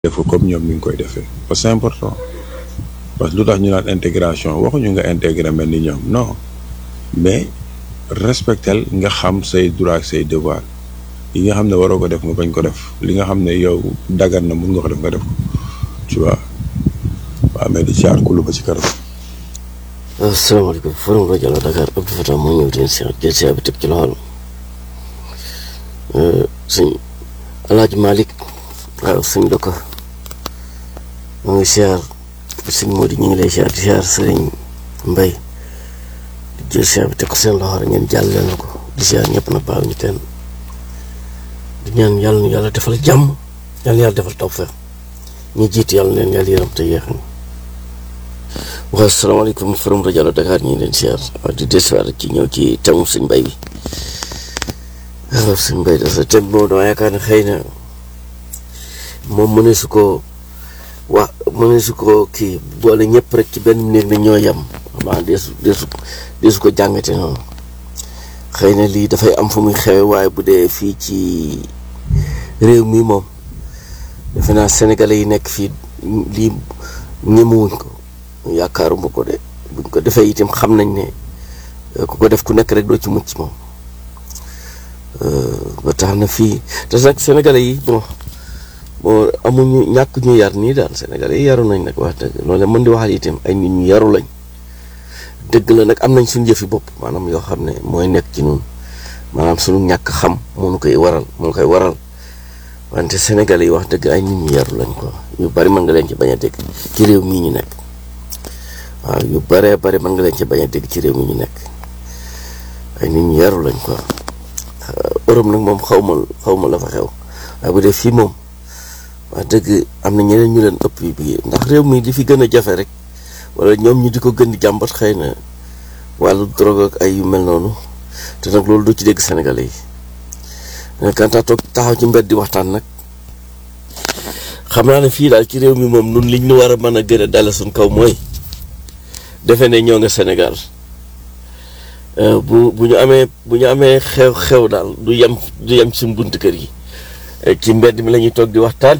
def ko comme ñoom ni ñu koy defee parce que c'est important parce que lu tax ñu naan intégration waxuñu nga intégré mel ni ñoom non mais respectel nga xam say droit ak say devoir yi nga xam ne waroo ko def nga bañ ko def li nga xam ne yow dagan na mun nga ko def nga def ko tu vois waaw mais di caar kulu ba ci kanam. asalaamaaleykum forum rajo la Dakar Abdou Fatah moo ñëw di si jël si bi teg ci loxol sëñ Alaaji Malick waaw sëñ Doko moo ngi siyaar sëñ Mody ñu ngi lay siyaar di siyaar sëriñ Mbay di jël siyaar bi teg ko seen loxo rek ngeen jàll leen ko di siyaar ñëpp na baaw ñu teen di ñaan yàlla nu yàlla defal jàmm yàlla yàlla defal tawfeex ñi jiitu yàlla leen yàlla yërëm te yeexam waaw asalaamaaleykum forum rajo la Dakar ñu ngi leen siyaar waaw di desuwaat ci ñëw ci temu sëñ Mbay bi waaw sëñ Mbay da sa tem boobu dama yaakaar ne xëy na moom mu ne su ko wax mu ne su ko kii boole ñëpp rek ci benn néeg ne ñoo yem waaw deesu deesu deesu ko jàngate noonu xëy na lii dafay am fu muy xewe waaye bu dee fii ci réew mi moom defe naa sénégalais yi nekk fii lii ñemewuñ ko yaakaaruma ko de buñ ko defee itam xam nañ ne ku ko def ku nekk rek doo ci mucc moom ba tax na fii te nag sénégalais yi bon bon amuñu ñàkk ñu yar nii daal sénégalais yi yaru nañ nag wax dëgg loolu mën di waxal itam ay nit ñu yaru lañ dëgg la nag am nañ suñu jëfi bopp maanaam yoo xam ne mooy nekk ci ñun maanaam suñu ñàkk xam moo nu koy waral moo koy waral wante sénégalais yi wax dëgg ay nit ñu yaru lañ quoi yu bari mën nga leen ci bañ a dégg ci réew mii ñu nekk waaw yu baree bari mën nga leen ci bañ a dégg ci réew mi ñu nekk ay nit ñu yaru lañ quoi Europe nag moom xaw ma xaw ma la fa xew waaye bu dee fii moom wax dëgg am na ñeneen ñu leen ëpp yi bi ndax réew mi di fi gën a jafe rek wala ñoom ñu di ko gën di jàmbat xëy na wàllu drogue ak ay yu mel noonu te nag loolu du ci dégg sénégalais yi kanta toog taxaw ci mbedd di waxtaan nag xam naa ne fii daal ci réew mi moom nun liñ ñu war a mën a gën a dale suñ kaw mooy defe ne ñoo nga Sénégal bu bu ñu amee bu ñu amee xew xew daal du yem du yem ci bunt kër yi ci mbedd mi la ñuy toog di waxtaan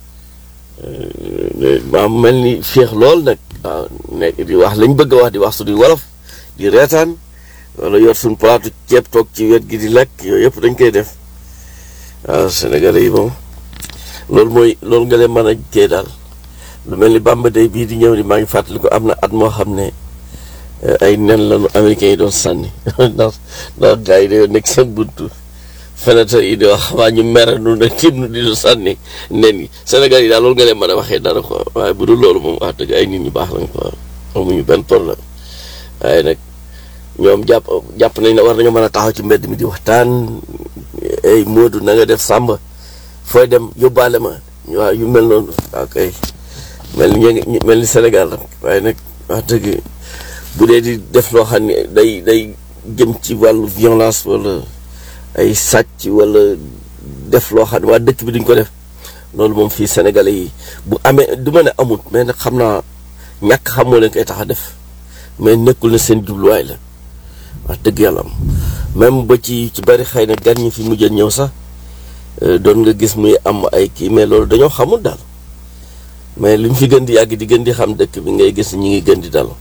maam mel ni féex lool nag waaw nekk di wax lañ bëgg a wax di wax suñuy wolof di reetaan wala yor suñ palaatu ceeb toog ci wet gi di lekk yooyu yëpp dañ koy def waaw Sénégalais yi moom loolu mooy loolu nga leen mën a kee daal lu mel ni Bamba Day bii di ñëw ni maa ngi fàttali ko am na at moo xam ne ay nen lañu américains yi doon sànni ndax ndax gars yi dañoo nekk seen buntu fenêtre yi di wax waa ñu mere nu ne tiim nu di sànni nen yi Sénégal yi daal loolu nga leen mën a waxee dara quoi waaye bu dul loolu moom wax dëgg ay nit ñu baax lañ quoi amuñu benn problème waaye nag ñoom jàpp jàpp nañ ne war nañoo mën a taxaw ci mbedd mi di waxtaan ay Moodu na nga def sàmba fooy dem yóbbaale ma waaw yu mel noonu ok mel ni mel ni Sénégal nag waaye nag wax dëgg bu dee di def loo xam ne day day jëm ci wàllu violence wala ay sàcc wala def loo xam ne waa dëkk bi duñ ko def loolu moom fii Sénégalais yi bu amee du ma ne amut mais nag xam naa ñàkk xam moo leen koy tax a def mais nekkul na seen jubluwaay la wax dëgg yàlla am même ba ci ci bari xëy na gan ñi fi mujjee ñëw sax doon nga gis muy am ay kii mais loolu dañoo xamul daal mais luñ fi gën di yàgg di gën di xam dëkk bi ngay gis ñi ngi gën di dal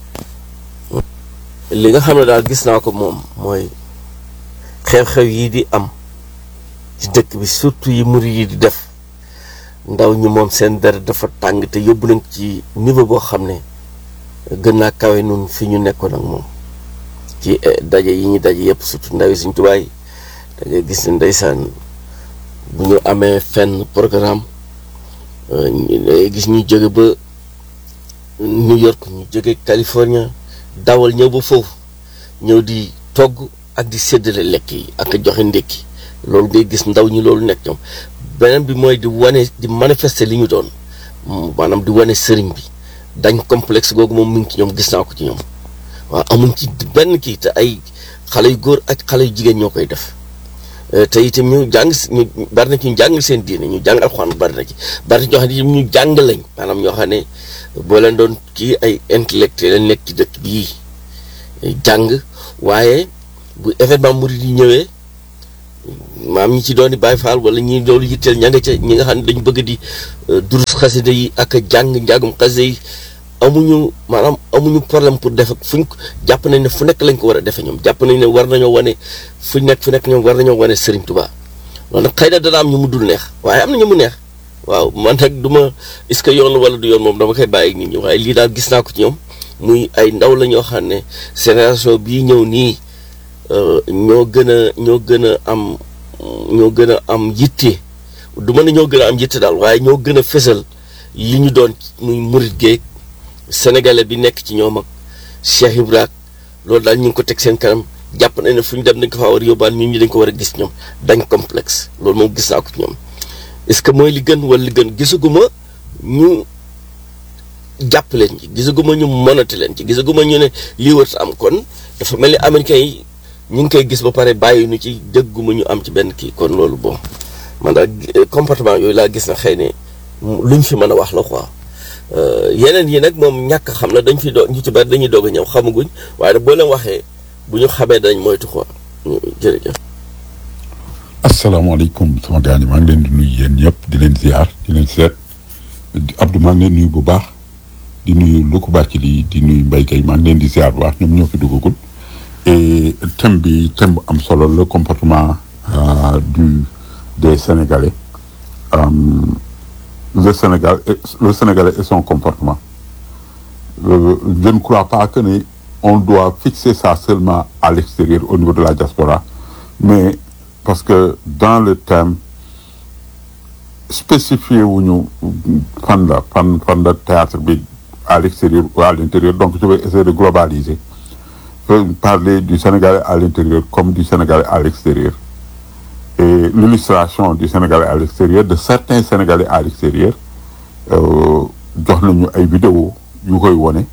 li nga xam ne daal gis naa ko moom mooy xew-xew yi di am ci dëkk bi surtout yi muri yi di def ndaw ñi moom seen deret dafa tàng te yóbbu nañ ci niveau boo xam ne gën naa kawe nun fi ñu nekkoon ak moom ci daje yi ñu daje yëpp surtout ndaw yi suñ tubaay da ngay gis ne ndeysaan bu ñu amee fenn programme ngay gis ñu jóge ba New York ñu jóge California dawal ñëw ba foofu ñëw di togg ak di séddale lekk yi ak joxe ndékki loolu ngay gis ndaw ñi loolu nekk ñoom beneen bi mooy di wane di manifester li ñu doon maanaam di wane sëriñ bi dañ complexe googu moom mu ngi ci ñoom gis naa ko ci ñoom waaw amuñ ci benn kii te ay xale yu góor ak xale yu jigéen ñoo koy def te itam ñu jàng ñu bari na ci ñu jàng seen diine ñu jàng alxuraan bari na ci bari na ñoo xam ne ñu jàng lañ maanaam ñoo xam ne boo leen doon kii ay intellectuel nekk ci dëkk bii jàng waaye bu événement murid yi ñëwee maam ñi ci doon di Baay Faal wala ñi doolu yitteel ña nga ca ñi nga xam ne dañu bëgg di durus xasida yi ak jàng njàngum xasida yi amuñu maanaam amuñu problème pour def ak fuñ jàpp nañ ne fu nekk lañ ko war a defee ñoom jàpp nañ ne war nañoo wane fu nekk fu nekk ñoom war nañoo wane Serigne Touba loolu nag xëy na dana am ñu mu dul neex waaye am na ñu mu neex waaw man nag du ma est-ce que yoon wala du yoon moom dama koy bàyyi nit ñi waaye lii daal gis naa ko ci ñoom muy ay ndaw la ñoo xam ne génération bii ñëw nii ñoo gën a ñoo gën a am ñoo gën a am yitte du ma ne ñoo gën a am yitte daal waaye ñoo gën a fësal li ñu doon muy murit géeg sénégalais bi nekk ci ñoom ak Cheikh Ibrahima loolu daal ñu ngi ko teg seen kanam jàpp nañ ne fu ñu dem dañ ko faa war a yóbbaan nit ñi dañ ko war a gis ñoom dañ complexe loolu moom gis naa ko ci ñoom est-ce que mooy li gën wala li gën gisaguma ñu jàpp leen ci gisaguma ñu monate leen ci gisaguma ñu ne lii war am kon dafa mel ni américains yi ñu ngi koy gis ba pare bàyyi ñu ci dégguma ñu am ci benn kii kon loolu bon man daal comportement yooyu laa gis na xëy ne luñ fi mën a wax la quoi yeneen yi nag moom ñàkk xam la dañ fi doog ñu ci bari dañuy doog a ñëw xamaguñ waaye nag boo leen waxee bu ñu xamee dañ moytu quoi jërëjëf. asalaamaaleykum sama gars yi maa ngi leen di nuyu yéen ñëpp di leen ziar di leen seet Abdou maa ngi leen nuyu bu baax di nuyu Louga Bathily di nuyu Mbaye Gueye maa ngi leen di ziar bu baax ñoom ñoo fi duggagul et thème bi thème bu am solo le comportement du des Sénégalais le Sénégal le Sénégalais et son comportement je ne crois pas que ne on doit fixer ça seulement à l'extérieur au niveau de la diaspora mais parce que dans le thème spécifié wuñu fan la fan fan la théâtre bi à l'extérieur ou à l'intérieur donc je vais essayer de globaliser parler du Sénégalais à l'intérieur comme du Sénégalais à l'extérieur et l'illustration du Sénégalais à l'extérieur de certains Sénégalais à l'extérieur jox nañu ay vidéo yu koy wone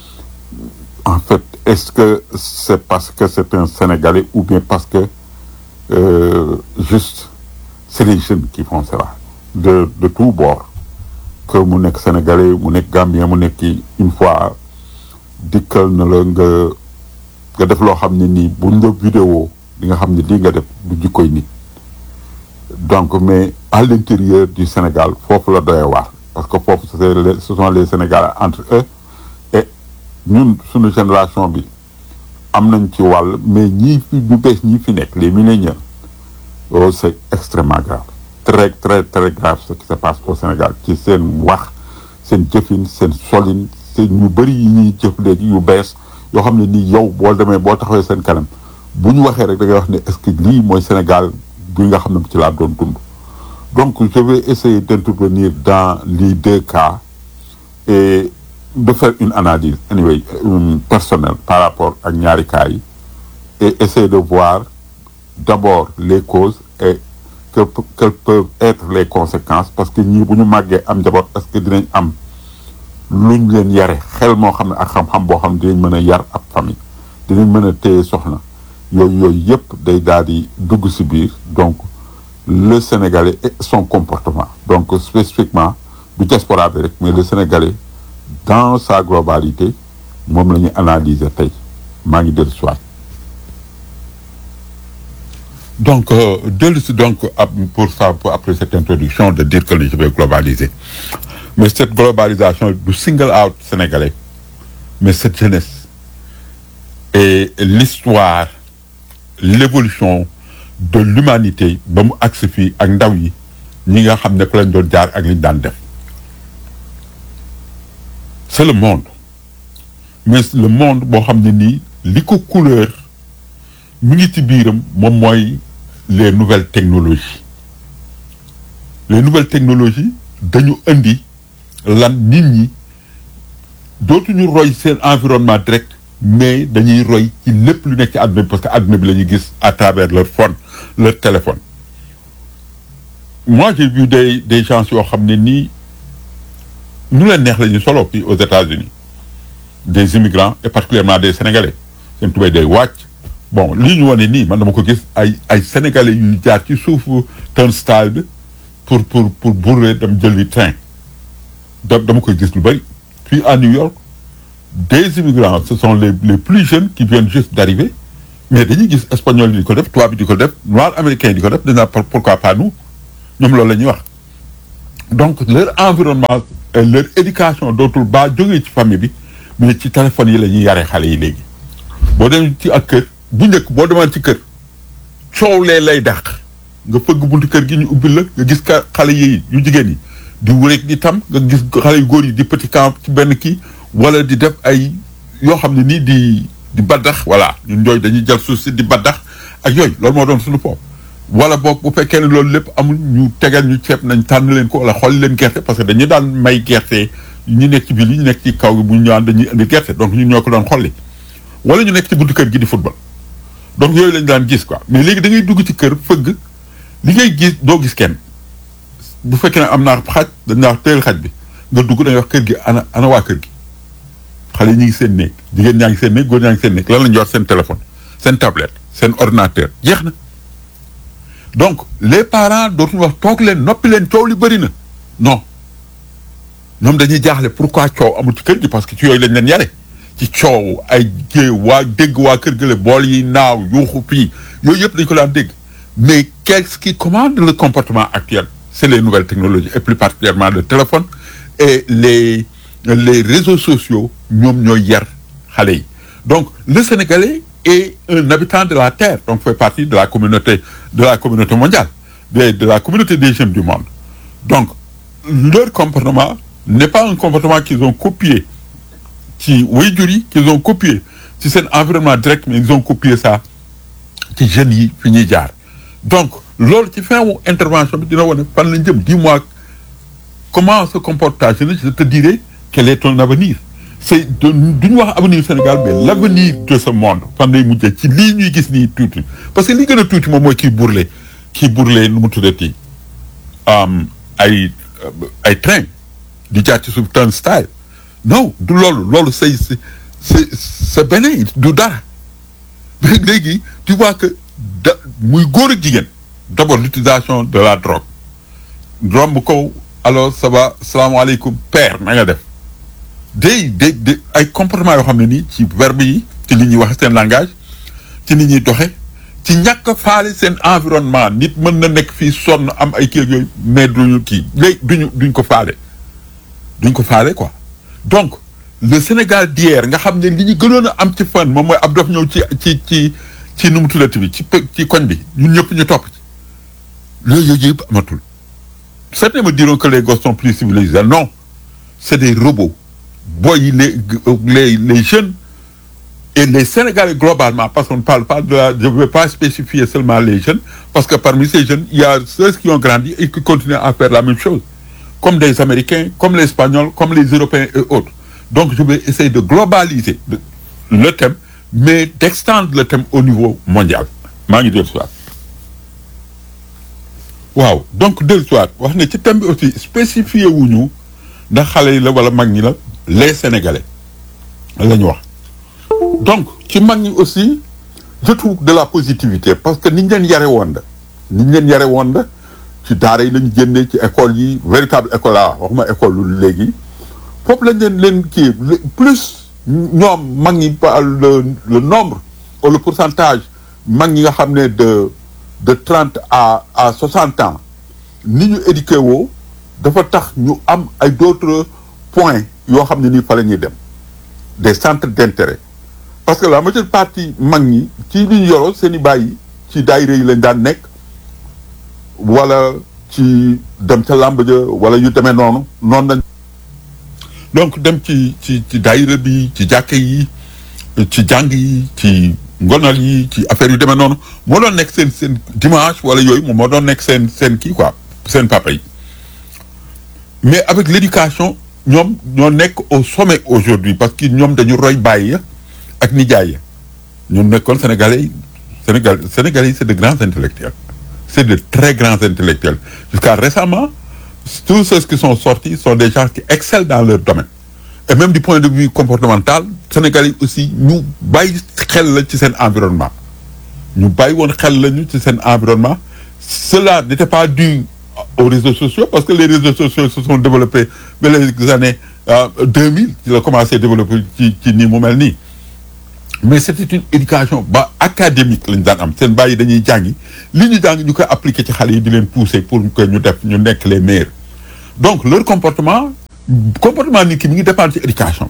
en fait est-ce que c'est parce que c'est un Sénégalais ou bien parce que euh, juste c'est les jeunes qui font cela de de tous bords que mu nekk Sénégalais mu nekk Gambien mu nekk une fois dikkal na la nga nga def loo xam ne nii buñ la vidéo di nga xam ne lii nga def du jikkoy nit donc mais à l'intérieur du Sénégal foofu la doyee waar parce que foofu c'est les ce sont les Sénégalais entre eux et ñun suñu génération bi am nañ ci wàll mais ñii fi ñu bees ñii fi nekk les milléniaux oh c'est extrêmement grave très très très grave ce qui se passe au Sénégal ci seen wax seen jëfin seen solin seen ñu bëri yi ñuy jëf léegi yu bees yoo xam ne nii yow boo demee boo taxawee seen kanam bu ñu waxee rek da ngay wax ne est-ce que lii mooy Sénégal bi nga xam ne ci laa doon dund donc je vais essayer d'intervenir dans les deux cas et de faire une analyse anyway euh, personnelle par rapport ak ñaari cas yi et essayer de voir d'abord les causes et que quelles peuvent être les conséquences parce que ñii bu ñu màggee am njaboot est-ce que dinañ am luñ leen yare xel moo xam ne ak xam-xam boo xam ne dinañ mën a yar ab famille dinañ mën a téye soxna yooyu yooyu yëpp day daal di dugg ci biir donc le Sénégalais et son comportement donc spécifiquement du diaspora bi rek mais le Sénégalais dans sa globalité moom la ñuy analyser tey maa ngi dellu soit donc euh, dellu si donc pour ça pour après cette introduction de dire que je vais globaliser mais cette globalisation du single out sénégalais mais cette jeunesse et l'histoire l'évolution de l'humanité ba mu agsi fii ak ndaw yi ñi nga xam ne fa lañ doon jaar ak liñ daan def c'est le monde mais le monde boo xam ne nii li ko couleur mi ngi ci biiram moom mooy les nouvelles technologies les nouvelles technologies dañu indi lan nit ñi dootuñu roy seen environnement direct mais dañuy roy ci lépp lu nekk ci àdduna bi parce que àdduna bi la ñuy gis à travers leur phone leur téléphone moi j'ai vu des des gens yoo xam ne nii nu leen neex la ñuy solo fii aux États-Unis des immigrants et particulièrement des Sénégalais seen tubéy day wàcc bon lii ñu wane nii man dama ko gis ay ay Sénégalais yu jaar ci suufu turnstile bi pour pour pour bourrer dem jëli train da dama koy gis lu bëri fii à New York des immigrants ce sont les les plus jeunes qui viennent juste d'arriver mais dañuy gis espagnol yi di ko def tubaab bi di ko def noir américain yi di ko def dañu naan pourquoi pas nous ñoom loolu la ñuy wax donc leur environnement et leur éducation dootul baa jógee ci famille bi mais ci téléphone yi la ñuy yaree xale yi léegi boo dem ci ak kër bu njëkk boo demaan ci kër coow lee lay dàq nga fëgg buntu kër gi ñu ubbil la nga gis ka xale yi yu jigéen yi di wureeg di tam nga gis xale yu góor yi di petit camp ci benn kii wala di def ay yoo xam ne nii di di baddax voilà ñun ñooy dañuy jël suuf si di baddax ak yooyu loolu moo doon suñu foofu wala boog bu fekkee ne loolu lépp amul ñu tegal ñu ceeb nañ tànn leen ko wala xool leen gerte parce que dañu daan may gerte ñu nekk ci biir yi ñu nekk ci kaw gi bu ñu ñëwaan dañuy indi gerte donc ñun ñoo ko doon xolli wala ñu nekk ci buntu kër gi di football donc yooyu lañ daan gis quoi mais léegi da ngay dugg ci kër fëgg li ngay gis doo gis kenn bu fekkee ne am naa xaj dañ naa wax teel xaj bi nga dugg da ngay wax kër gi ana ana waa kër gi xale yi ñu ngi seen néeg jigéen ñaa ngi seen néeg góor ñaa ngi seen néeg lan la ñu yor seen téléphone seen tablette seen ordinateur jeex na donc les parents dootuñu wax toog leen noppi leen coow li bëri na non ñoom dañuy jaaxle pourquoi coow amul ci kër gi parce que ci yooyu lañ leen yare ci coow ay jée waa dégg waa kër gële bool yi naaw yuuxu fii yooyu yëpp dañ ko daan dégg mais qu'est-ce qui commande le comportement actuel c'est les nouvelles technologies et plus particulièrement le téléphone et les les réseaux sociaux ñoom ñooy yar xale yi donc le Sénégalais est un habitant de la terre donc fait partie de la communauté de la communauté mondiale de de la communauté des jeunes du monde donc leur comportement n'est pas un comportement qu'ils ont copié ci waajur yi qu'ils ont copié ci seen environnement direct mais ils ont copié ça ci jeunes yi fi ñuy jaar donc loolu ci fin wu intervention bi dina wane fan la jëm dis-moi comment se comporte ta jeunesse je te dirai quel est ton avenir c'est du ñu wax avenir Sénégal mais l'avenir de ce monde fan lay mujjee ci lii ñuy gis nii tuuti parce que li gën a tuuti moom mooy kii burle kii burle nu mu tuddati ay ay train di jaar ci suuf turnstile non du loolu loolu c'est c'est c'est beneen du dara mais léegi tu vois que da muy góor ak jigéen d'abord l'utilisation de la drogue romb ko alors ça va salaamaaleykum père na nga def day day day ay comportement yoo xam ne nii ci verbe yi ci li ñuy wax seen langage ci ni ñuy doxe ci ñàkk a faale seen environnement nit mën na nekk fii sonn am ay kii yooyu mais duñu kii léegi duñu duñ ko faale duñ ko faale quoi donc le Sénégal d'hier nga xam ne li ñu gënoon a am ci fan moom mooy ab dof ñëw ci ci ci ci nu mu tuddati bi ci ci koñ bi ñun ñëpp ñu topp ci loolu yooyu yëpp amatul certains me diront que les gosses sont plus civilisés non c'est des robots boy yi les les les jeunes et les Sénégalais globalement parce qu'on ne parle pas de la je ne vais pas spécifier seulement les jeunes parce que parmi ces jeunes il y a ceux qui ont grandi et qui continuent à faire la même chose comme des Américains comme les Espagnols comme les Européens et autres donc je vais essayer de globaliser le thème mais d'extendre le thème au niveau mondial maa ngi dellu soit waaw donc dellu soit wax ne ci thème bi aussi spécifié wuñu ndax xale yi la wala mag ñi la les Sénégalais la ñu wax donc ci mag ñi aussi je trouve de la positivité parce que niñ leen yare woon la niñ leen yare woon la ci daara yi lañ génnee ci école yi véritable école la waxuma école lu léegi foofu lañ leen leen kii plus ñoom mag ñi par le le nombre ou le pourcentage mag ñi nga xam ne de de trente à à soixante ans ni ñu éduqué woo dafa tax ñu am ay d'autres points yoo xam ne nii fa la ñuy dem des centres d'intérêt parce que la majeure partie mag ñi ci li ñu yoroo seen i bàyyi ci daayira yi lañ daan nekk wala ci dem ca làmb ja wala yu demee noonu noonu lañ donc dem ci ci ci daayira bi ci jàkka yi ci jàng yi ci ngonal yi ci affaire yu demee noonu moo doon nekk seen seen dimanche wala yooyu moom moo doon nekk seen seen kii quoi seen papa yi mais avec l'éducation ñoom ñoo nekk au sommet aujourd'hui parce que ñoom dañu roy bàyyi ya ak nijaay ya ñoom nekkoon sénégalais yi sénégal sénégalais yi c'est de grands intellectuels c'est de très grands intellectuels jusqu'à récemment tous ceux qui sont sortis sont des gens qui excellent dans leur domaine et même du point de vue comportemental sénégalais yi aussi ñu bàyyi xel la ci seen environnement ñu bàyyi woon xel lañu ci seen environnement cela n'était pas dû aux réseaux sociaux parce que les réseaux sociaux se sont développés vers les années 2000 ci la commencé développer ci ci nii mu mel nii mais c'était une éducation ba académique lañ daan am seen bàyyi dañuy jàngi li ñu jàng ñu koy appliquer ci xale yi di leen pousser pour que ñu def ñu nekk les meilleurs donc leur comportement comportement nit ki mi ngi dépendre ci éducation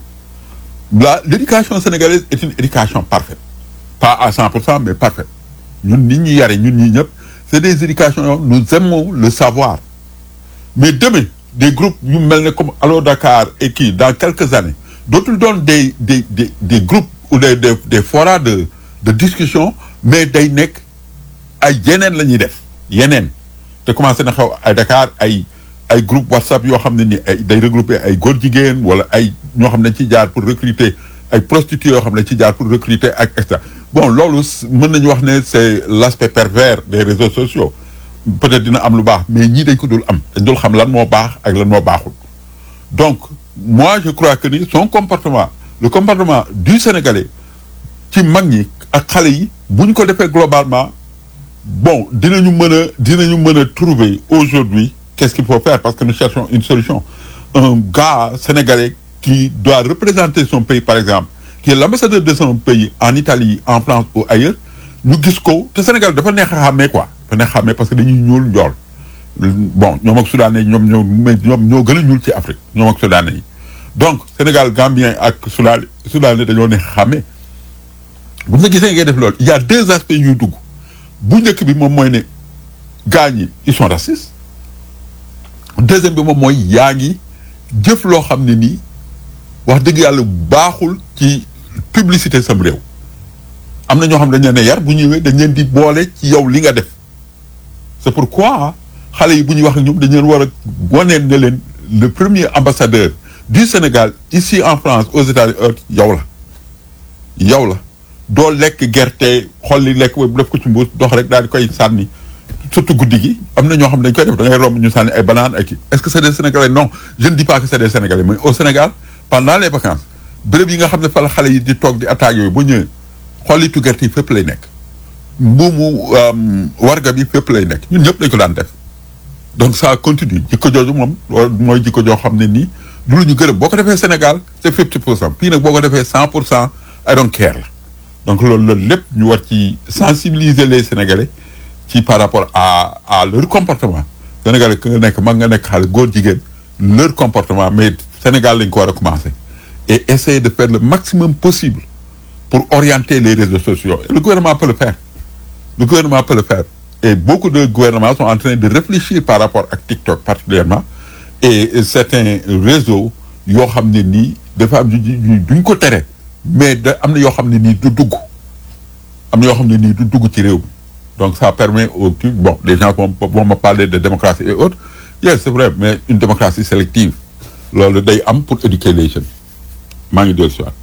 la l'éducation sénégalaise est une éducation parfaite pas à 100 pour cent mais parfaite ñun nit ñi yare ñun ñi ñëpp c'est des éducations yoo nous aimons le savoir mais demain des groupes yu mel ne comme Allo Dakar et kii dans quelques années dootul doon des des des des groupes ou des des des forats de de discussion mais day nekk ay yeneen la ñuy def yeneen te commencé na xew ay Dakar ay ay groupe WhatsApp yoo xam ne ni ay day regrouper ay góor jigéen wala ay ñoo xam ne dañ ciy jaar pour recruter ay prostituées yoo xam ne dañ ciy jaar pour recruter ak et cetera bon loolu mën nañu wax ne c'est l'aspect pervers des réseaux sociaux peut-être dina am lu baax mais ñii dañ ko dul am dañ dul xam lan moo baax ak lan moo baaxul donc moi je crois que ni son comportement le comportement du Sénégalais ci mag ñi ak xale yi bu ñu ko defee globalement bon dinañu mën a dinañu mën a trouver aujourd'hui qu'est-ce qu'il faut faire parce que nous cherchons une solution un gars sénégalais qui doit représenter son pays par exemple qui est l'ambassadeur de son pays en Italie en France ou ailleurs ñu gis ko te Sénégal dafa neex a xàmmee quoi dafa neex a xàmmee parce que dañuy ñuul njool bon ñoom ak soudanais ñoom ñoo mais ñoom ñoo gën a ñuul ci Afrique ñoom ak soudanais yi donc Sénégal Gambien ak soudan soudanais dañoo neex a xàmmee bu nga gisee ngay def loolu il y a deux aspects yuy dugg bu njëkk bi moom mooy ne gars ñi ils sont racistes deuxième bi moom mooy yaa ngi jëf loo xam ne nii wax dëgg yàlla baaxul ci publicité sam réew am na ñoo xam ne dañ leen a yar bu ñëwee dañ leen di boole ci yow li nga def c'est pourquoi xale yi bu ñuy wax ak ñoom dañ leen war a waneen ne leen le premier ambassadeur du Sénégal ici en France aux États-Unis yow la yow la doo lekk gerte xolli lekk bu def ko ci mbuus dox rek daal di koy sànni surtout guddi gi am na ñoo xam ne dañ koy def da ngay romb ñu sànni ay banaan ak kii est-ce que c'est des Sénégalais non je ne dis pas que c'est des Sénégalais mais au Sénégal pendant les vacances béréb yi nga xam ne fa la xale yi di toog di attaques yooyu ba ñëwee xollitu gerte yi fépp lay nekk mbuumu warga bi fépp lay nekk ñun ñëpp dañ ko daan def donc ça continue jikko jooju moom mooy jikko joo xam ne nii du lu ñu gërëm boo ko defee Sénégal c'est fifty pour cent fii nag boo ko defee cent pour cent I don't care la donc loolu loolu lépp ñu war ci sensibiliser les Sénégalais ci par rapport à à leur comportement Sénégalais que nga nekk mag nga nekk xale góor jigéen leur comportement mais Sénégal lañ ko war a commencer et essayer de faire le maximum possible pour orienter les réseaux sociaux et le gouvernement peut le faire le gouvernement peut le faire et beaucoup de gouvernements sont en train de réfléchir par rapport ak TikTok particulièrement et certains réseaux yoo xam ne nii dafa am duñ ko tere mais da am na yoo xam ne nii du dugg am na yoo xam ne nii du dugg ci réew mi donc ça permet au bon les gens vont vont me parler de démocratie et autres yes c'est vrai mais une démocratie sélective loolu day am pour éduquer les jeunes maa ngi dellu si waat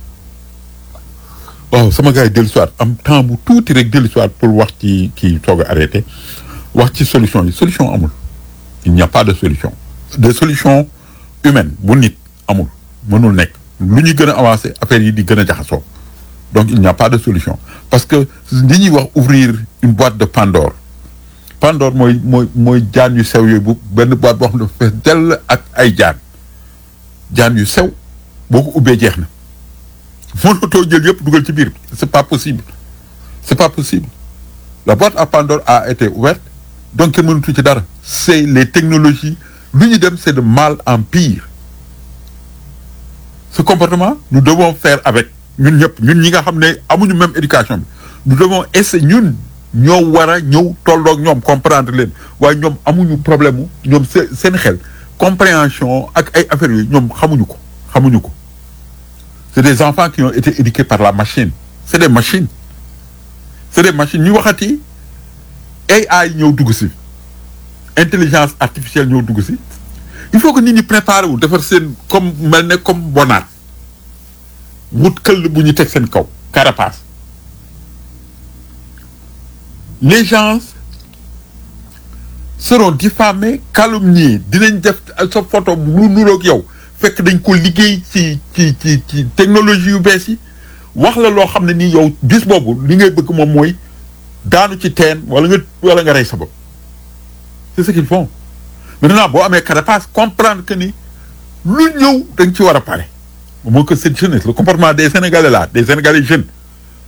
waaw sama gars yi dellu si waat am temps bu tuuti rek dellu si waat pour wax ci kii soog a arrêté wax ci solution yi solution amul il n'y a pas de solution de solution humaine bu nit amul mënul nekk lu ñuy gën a avancer affaire yi di gën a jaxasoo donc il n'y a pas de solution parce que li ñuy wax ouvrir une boîte de Pandore Pandore mooy mooy mooy jaan yu sew yooyu bu benn boîte boo xam ne fees dell ak ay jaan jaan yu sew boo ko ubbee jeex na mënatoo jël yëpp dugal ci biir c'est pas possible c'est pas possible la boîte à Pandore a été ouverte donc kenn mënatu ci dara c'est les technologies lu ñu dem c'est de mal en pire ce comportement nous devons faire avec ñun ñëpp ñun ñi nga xam ne amuñu même éducation bi nous devons essayer ñun ñoo war a ñëw tolloog ñoom comprendre leen waaye ñoom amuñu problème mu ñoom seen xel compréhension ak ay affaires yooyu ñoom xamuñu ko xamuñu ko c'est des enfants qui ont été éduqués par la machine c'est des machines c'est des machines ñu waxati AI ñëw dugg si intelligence artificielle ñëw dugg si il faut que nit ñi préparer wu defar seen comme mel ne comme bonaat wut këll bu ñu teg seen kaw carapace les gens seront diffamés calomniés dinañ def sa photo lu nuroog yow fekk dañ ko liggéey ci ci ci ci technologie yu bees yi wax la loo xam ne nii yow bis boobu li ngay bëgg moom mooy daanu ci teen wala nga wala nga rey sa bopp c'est ce qu'ils font maintenant boo amee carapace comprendre que ni lu ñëw da nga ci war a pare moo que cette jeunesse le comportement des sénégalais là des sénégalais jeunes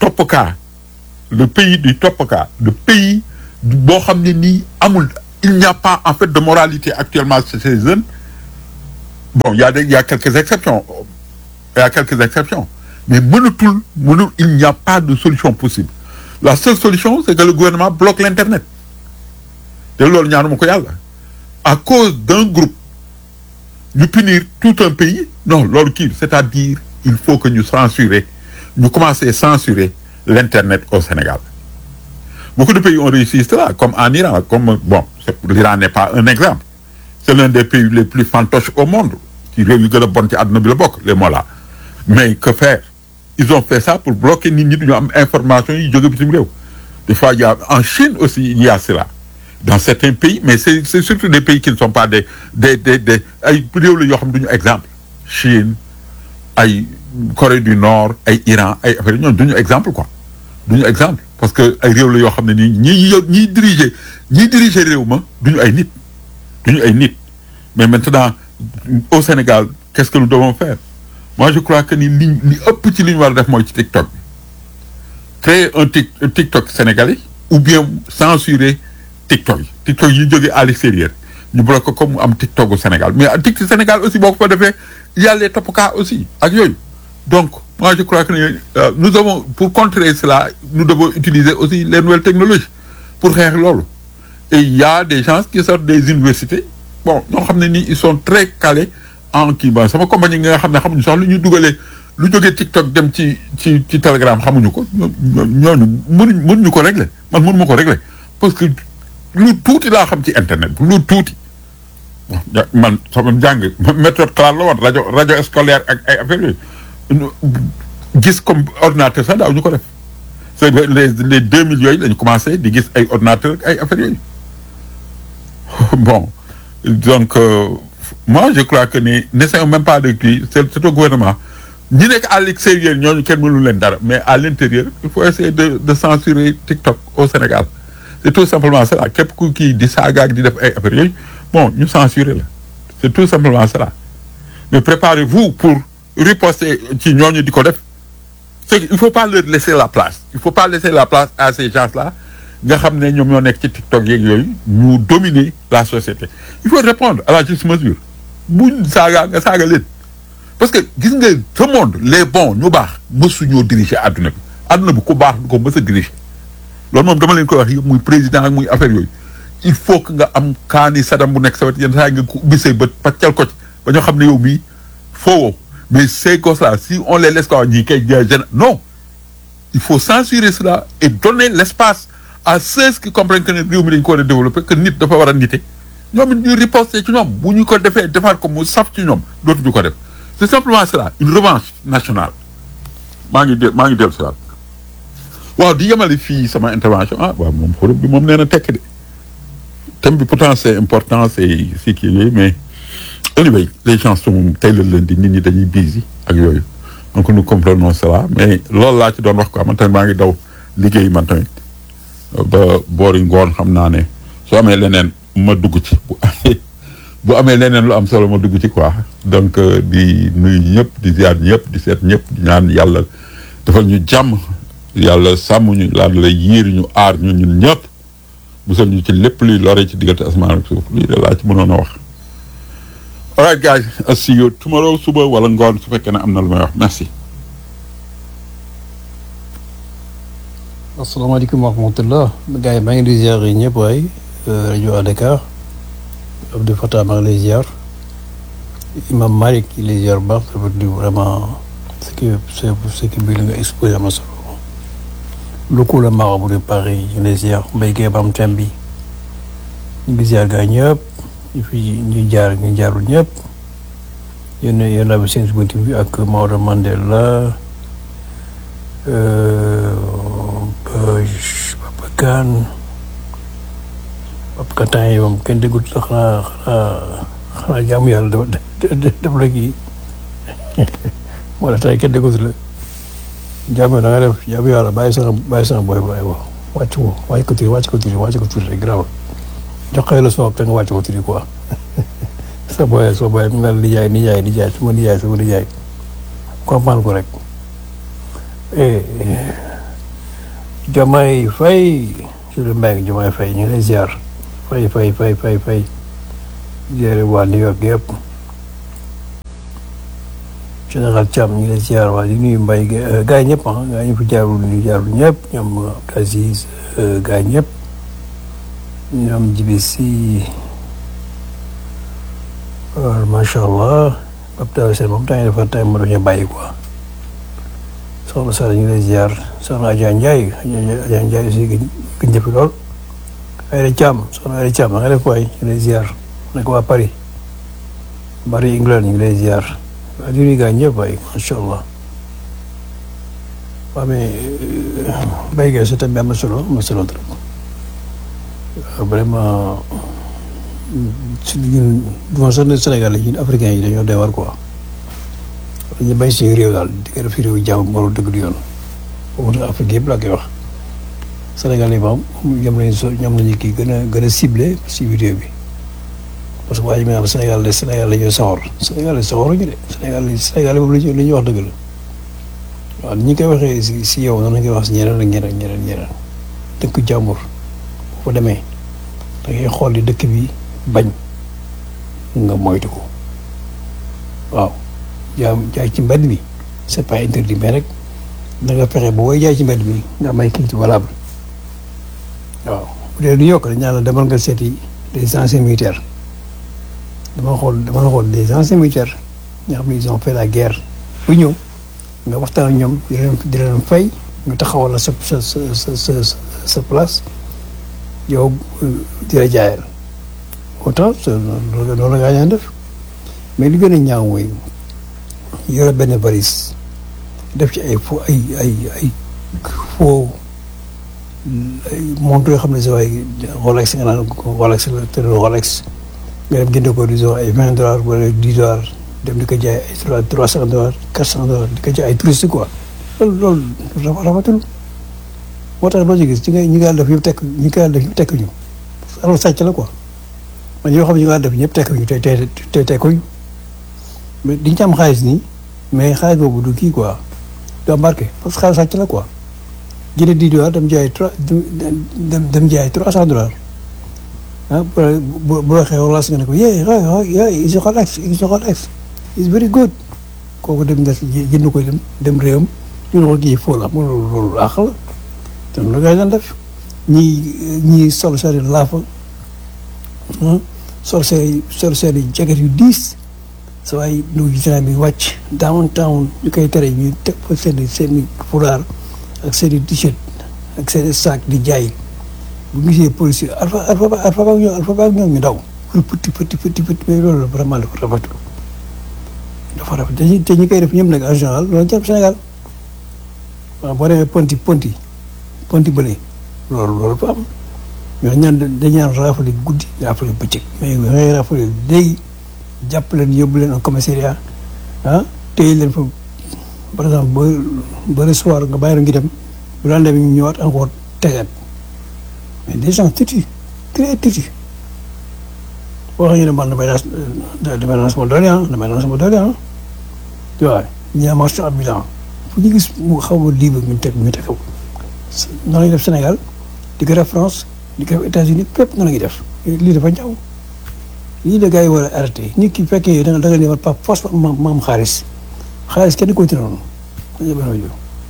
toppkaa le pays du toppkaa le pays boo xam ne nii amul il n'y a pas en fait de moralité actuellement chez ces jeunes bon il y a des il y a quelques exceptions il y a quelques exceptions mais mënatul mënul il n'y a pas de solution possible la seule solution c'est que le gouvernement bloque l'internet te loolu ñaanuma ko yàlla à cause d'un groupe ñu punir tout un pays non loolu kii c'est-à-dire il faut que ñu censurer ñu commencer censurer l'internet au Sénégal beaucoup de pays ont réussi cela comme en Iran comme bon l'Iran n'est pas un exemple c'est l'un des pays les plus fantoches au monde ci réew yu gën a bon ci àdduna bi la bokk les mots là mais que faire ils ont fait ça pour bloquer nit ñi duñu am information yi jóge bitim réew des fois il y a en Chine aussi il y a cela dans certains pays mais c'est c'est surtout des pays qui ne sont pas des des des des ay réew la yoo xam duñu exemple Chine ay Corée du Nord ay Iran ay affaire ñoom duñu exemple quoi duñu exemple parce que ay réew la yoo xam ne nii ñi ñiy diriger ñiy diriger réew ma duñu ay nit duñu ay nit mais maintenant au Sénégal qu'est-ce que nous devons faire moi je crois que ni li li ëpp ci li ñu war a def mooy ci TikTok bi créer un tic un TikTok sénégalais ou bien censurer TikTok yi TikTok yi jógee à l'extérieur ñu bloqué ko comme mu am TikTok au Sénégal mais TikTok Sénégal aussi boo ko fa defee il y a les toppkaa aussi ak yooyu donc moi je crois que euh, nous avons pour contrer cela nous devons utiliser aussi les nouvelles technologies pour xeex loolu et il y a des gens qui sortent des universités bon ñoo xam ne nii ils sont très calés en kii ba sama compagnie nga xam ne xamuñu sax lu ñu dugalee lu jógee TikTok dem ci ci ci Telegram xamuñu ko ñooñu mënuñ mënuñu ko régler man mënuma ko régler parce que lu tuuti laa xam ci internet lu tuuti man sama njàng méthode claire la woon rajo rajo scolaire ak ay affaires yooyu gis comme ordinateur sax daaw ñu ko def c'est les les deux mille yooyu lañu commencé di gis ay ordinateur ak ay affaires yooyu bon donc euh, moi je crois que ni n'essayons même pas de kii c'est c'est au gouvernement ñi nekk à l'extérieur ñooñu kenn mënu leen dara mais à l'intérieur il faut essayer de de censurer TikTok au Sénégal c'est tout simplement cela képp ku kii di saagaak di def ay affaires yooyu bon ñu censurer la c'est tout simplement cela mais préparez-vous pour riposter ci ñooñu di ko def c'est qu'il faut pas leur laisser la place il faut pas laisser la place à ces gens-là nga xam ne ñoom ñoo nekk ci TikTok yeeg yooyu ñu dominer la société il faut répondre à la juste mesure buñ saaga nga saaga leen parce que gis nga ce monde les bons ñu baax mësu ñoo diriger adduna bi adduna bi ku baax du ko mës a diriger loolu moom dama leen koy wax yëpp muy président ak muy affaire yooyu il faut que nga am kaani sadam bu nekk sa wet yenn saa yi nga ko ubbi say bët paccal ko ci ba ñoo xam ne yow mii foowoo mais ces gosses-là si on les laisse quoi ñii kay gén non il faut censurer cela et donner l'espace à ceux qui comprennent que ne réew mi dañu ko war a développer que nit dafa war a nite ñoom it ñu riposter ci ñoom bu ñu ko defee defaat ko mu saf ci ñoom dootuñu ko def c'est simplement cela une revanche nationale maa ngi de maa ngi dellu si waat waaw di yemale fii sama intervention ah waaw moom forum bi moom nee na tekk de thème bi pourtant c'est important c'est c'est kii yooyu mais anyway les gens sont tey la lundi nit ñi dañuy busy ak yooyu donc nous comprenons cela mais loolu laa ci doon wax quoi man tamit maa ngi daw liggéey man tamit ba boori ngoon xam naa ne soo amee leneen ma dugg ci bu amee bu amee leneen lu am solo ma dugg ci quoi donc di nuyu ñëpp di ziar ñëpp di seet ñëpp di ñaan yàlla defal ñu jàmm yàlla sàmm ñu laal la yiir ñu aar ñu ñun ñëpp musal ñu ci lépp luy lore ci diggante asamaan ak suuf lii de laa ci mënoon a wax. all right guys I'll see you tomorrow suba wala ngoon su fekkee ne am na lu may wax merci. asalaamaaleykum wa rahmatullah gars yi maa ngi di ziar yi ñëpp waay rajo à Dakar Abdou Fatah maa ngi lay ziar Imam Malik il lay ziar bu baax dafa di vraiment ce qui ce qui bi li nga exposé am na solo lu ko la marabout de Paris ñu lay ziar Mbaye Guèye Bam Tembi ñu ngi ziar gars ñëpp ñu fi ñu jaar ñu jaarul ñëpp yéen yéen a seen si buntu bi ak Maodo Mandela Papa Kane Papa Kane temps yi moom kenn déggut sax xanaa xanaa xanaa jaamu yàlla dafa def la kii moo tax tey kenn déggut la jaamu da nga def jaamu yàlla bàyyi sax bàyyi sax booy bàyyi wax wàcc ko wàcc ko tuuti wàcc ko tuuti wàcc ko tuuti rek garaawul jox ko la soob te nga wàcc ko tuuti quoi sa booyee soo booyee mu ngi naan nijaay nijaay nijaay suma nijaay suma nijaay comprendre ko rek Diomaye Faye sur le mbéy Diomaye Faye ñu ngi lay ziar Faye Faye Faye Faye Faye ziare waa New York yëpp général Thiam ñu ngi lay ziar waa di nuyu mbay gars yi ñëpp ah gars yi ñu fi jaarul ñu jaarul ñëpp ñoom Aziz gars yi ñëpp ñoom jibi si macha allah Pape Taw Sène moom temps yii dafa temps ma doon ñu bàyyi quoi soxna Sall ñu ngi lay ziar soxna Adja Ndiaye Adja Ndiaye aussi gën gën jëfi lool. Ayda Thiam soxna Ayda Thiam nga def waay ñu ngi lay ziar nekk waa Paris Paris England ñu ngi lay ziar waa di nuyu gars ñëpp waay macha allah. waaw mais béykat yi sa thème bi am na solo am na solo trop vraiment. si ñun du sax ne Sénégal ñun africains yi dañoo doy war quoi dañu bañ suñu réew daal di ko def fi réew jàmm warul dëgg du yoon boobu nag Afrique yëpp laa koy wax Sénégal yi moom ñoom lañu so ñoom lañu kii gën a gën a ciblé si vidéo bi parce que waa ji maanaam Sénégal de Sénégal la ñuy soxor Sénégal la soxoruñu de Sénégal Sénégal boobu la ñuy wax dëgg la waaw ni ñu koy waxee si si yow noonu la koy wax si ñeneen ak ñeneen ñeneen ñeneen dëkk jàmbur boo fa demee da ngay xool di dëkk bi bañ nga moytu ko waaw jaay jaay ci mbedd mi c'est pas interdit mais rek da nga fexe ba booy jaay ci mbedd mi nga am ay kayit valable waaw bu dee du yokk dañ naan la demal nga seeti des anciens militaires dama xool dama xool des anciens militaires ñoo xam ne ils ont fait la guerre bu ñëw nga waxtaan ak ñoom di leen di leen fay ñu taxawal la sa sa sa sa sa place yow di la jaayal autant loolu loolu la gaa def mais li gën a ñaaw mooy yore benn valise def ci ay fo ay ay ay faux montre yoo xam ne si waaye Rolex nga naan Rolex la te Rolex nga dem jënd ko disons ay vingt dollars wala dix dollars dem di ko jaay ay trois trois cent dollars quatre cent dollars di ko jaay ay touriste quoi loolu loolu rafetul moo tax loo ci gis ci nga ñi nga def yëpp tekk ñi nga def yëpp tekk ñu alors sàcc la quoi man yoo xam ne ñu nga def ñëpp tekk ñu tey tey tey tekkuñu mais diñ ci am xaalis nii mais xaalis boobu du kii quoi du embarqué parce que xaalis sàcc la quoi jëlee dix dollars dem jaay trois dem dem jaay trois cent dollars ah bu bu waxee wala nga ne ko yee yee is Rolex is Rolex is very good kooku dem des jënd ko dem dem réewam ñu ne ko kii foo la mu loolu àq la te lu ngay daan def ñii ñii sol seen i laafa sol seen sol seen i jacket yu diis sa waay nu gisaan bi wàcc downtown ñu koy tere ñu teg fa seen i seen i fulaar ak seen i t-shirt ak seen i sac di jaay bu gisee policier alpha alpha alpha ba ñoom alpha ba ñoom ñu daw lu petit petit petit petit mais loolu vraiment dafa rafetlu dafa rafet te ñi te ñi koy def ñëpp nag en général loolu jàpp Sénégal waaw boo demee ponti ponti ponti bële loolu loolu fa am ñoo ñaan dañ ñaan raafale guddi raafale bëccëg mais ngay raafale léegi jàpp leen yóbbu leen en commissariat ah téye leen fa par exemple ba ba le soir nga bàyyi la ngi dem bu daan dem ñu ñëwaat encore tegaat mais des gens têtus très têtus boo xam ne man damay nas damay nas sama doole ah damay nas sama doole ah tu vois ñi am marché ambulant fu ñu gis mu xaw a libre ñu teg ñu teg ko noonu la ñuy def Sénégal di ko def France di ko def États-Unis fépp noonu la ñuy def lii dafa ñaaw lii la gars yi war a arrêté nit ki fekkee da nga da nga ne par force ma ma am xaalis xaalis kenn continué noonu ma jël benn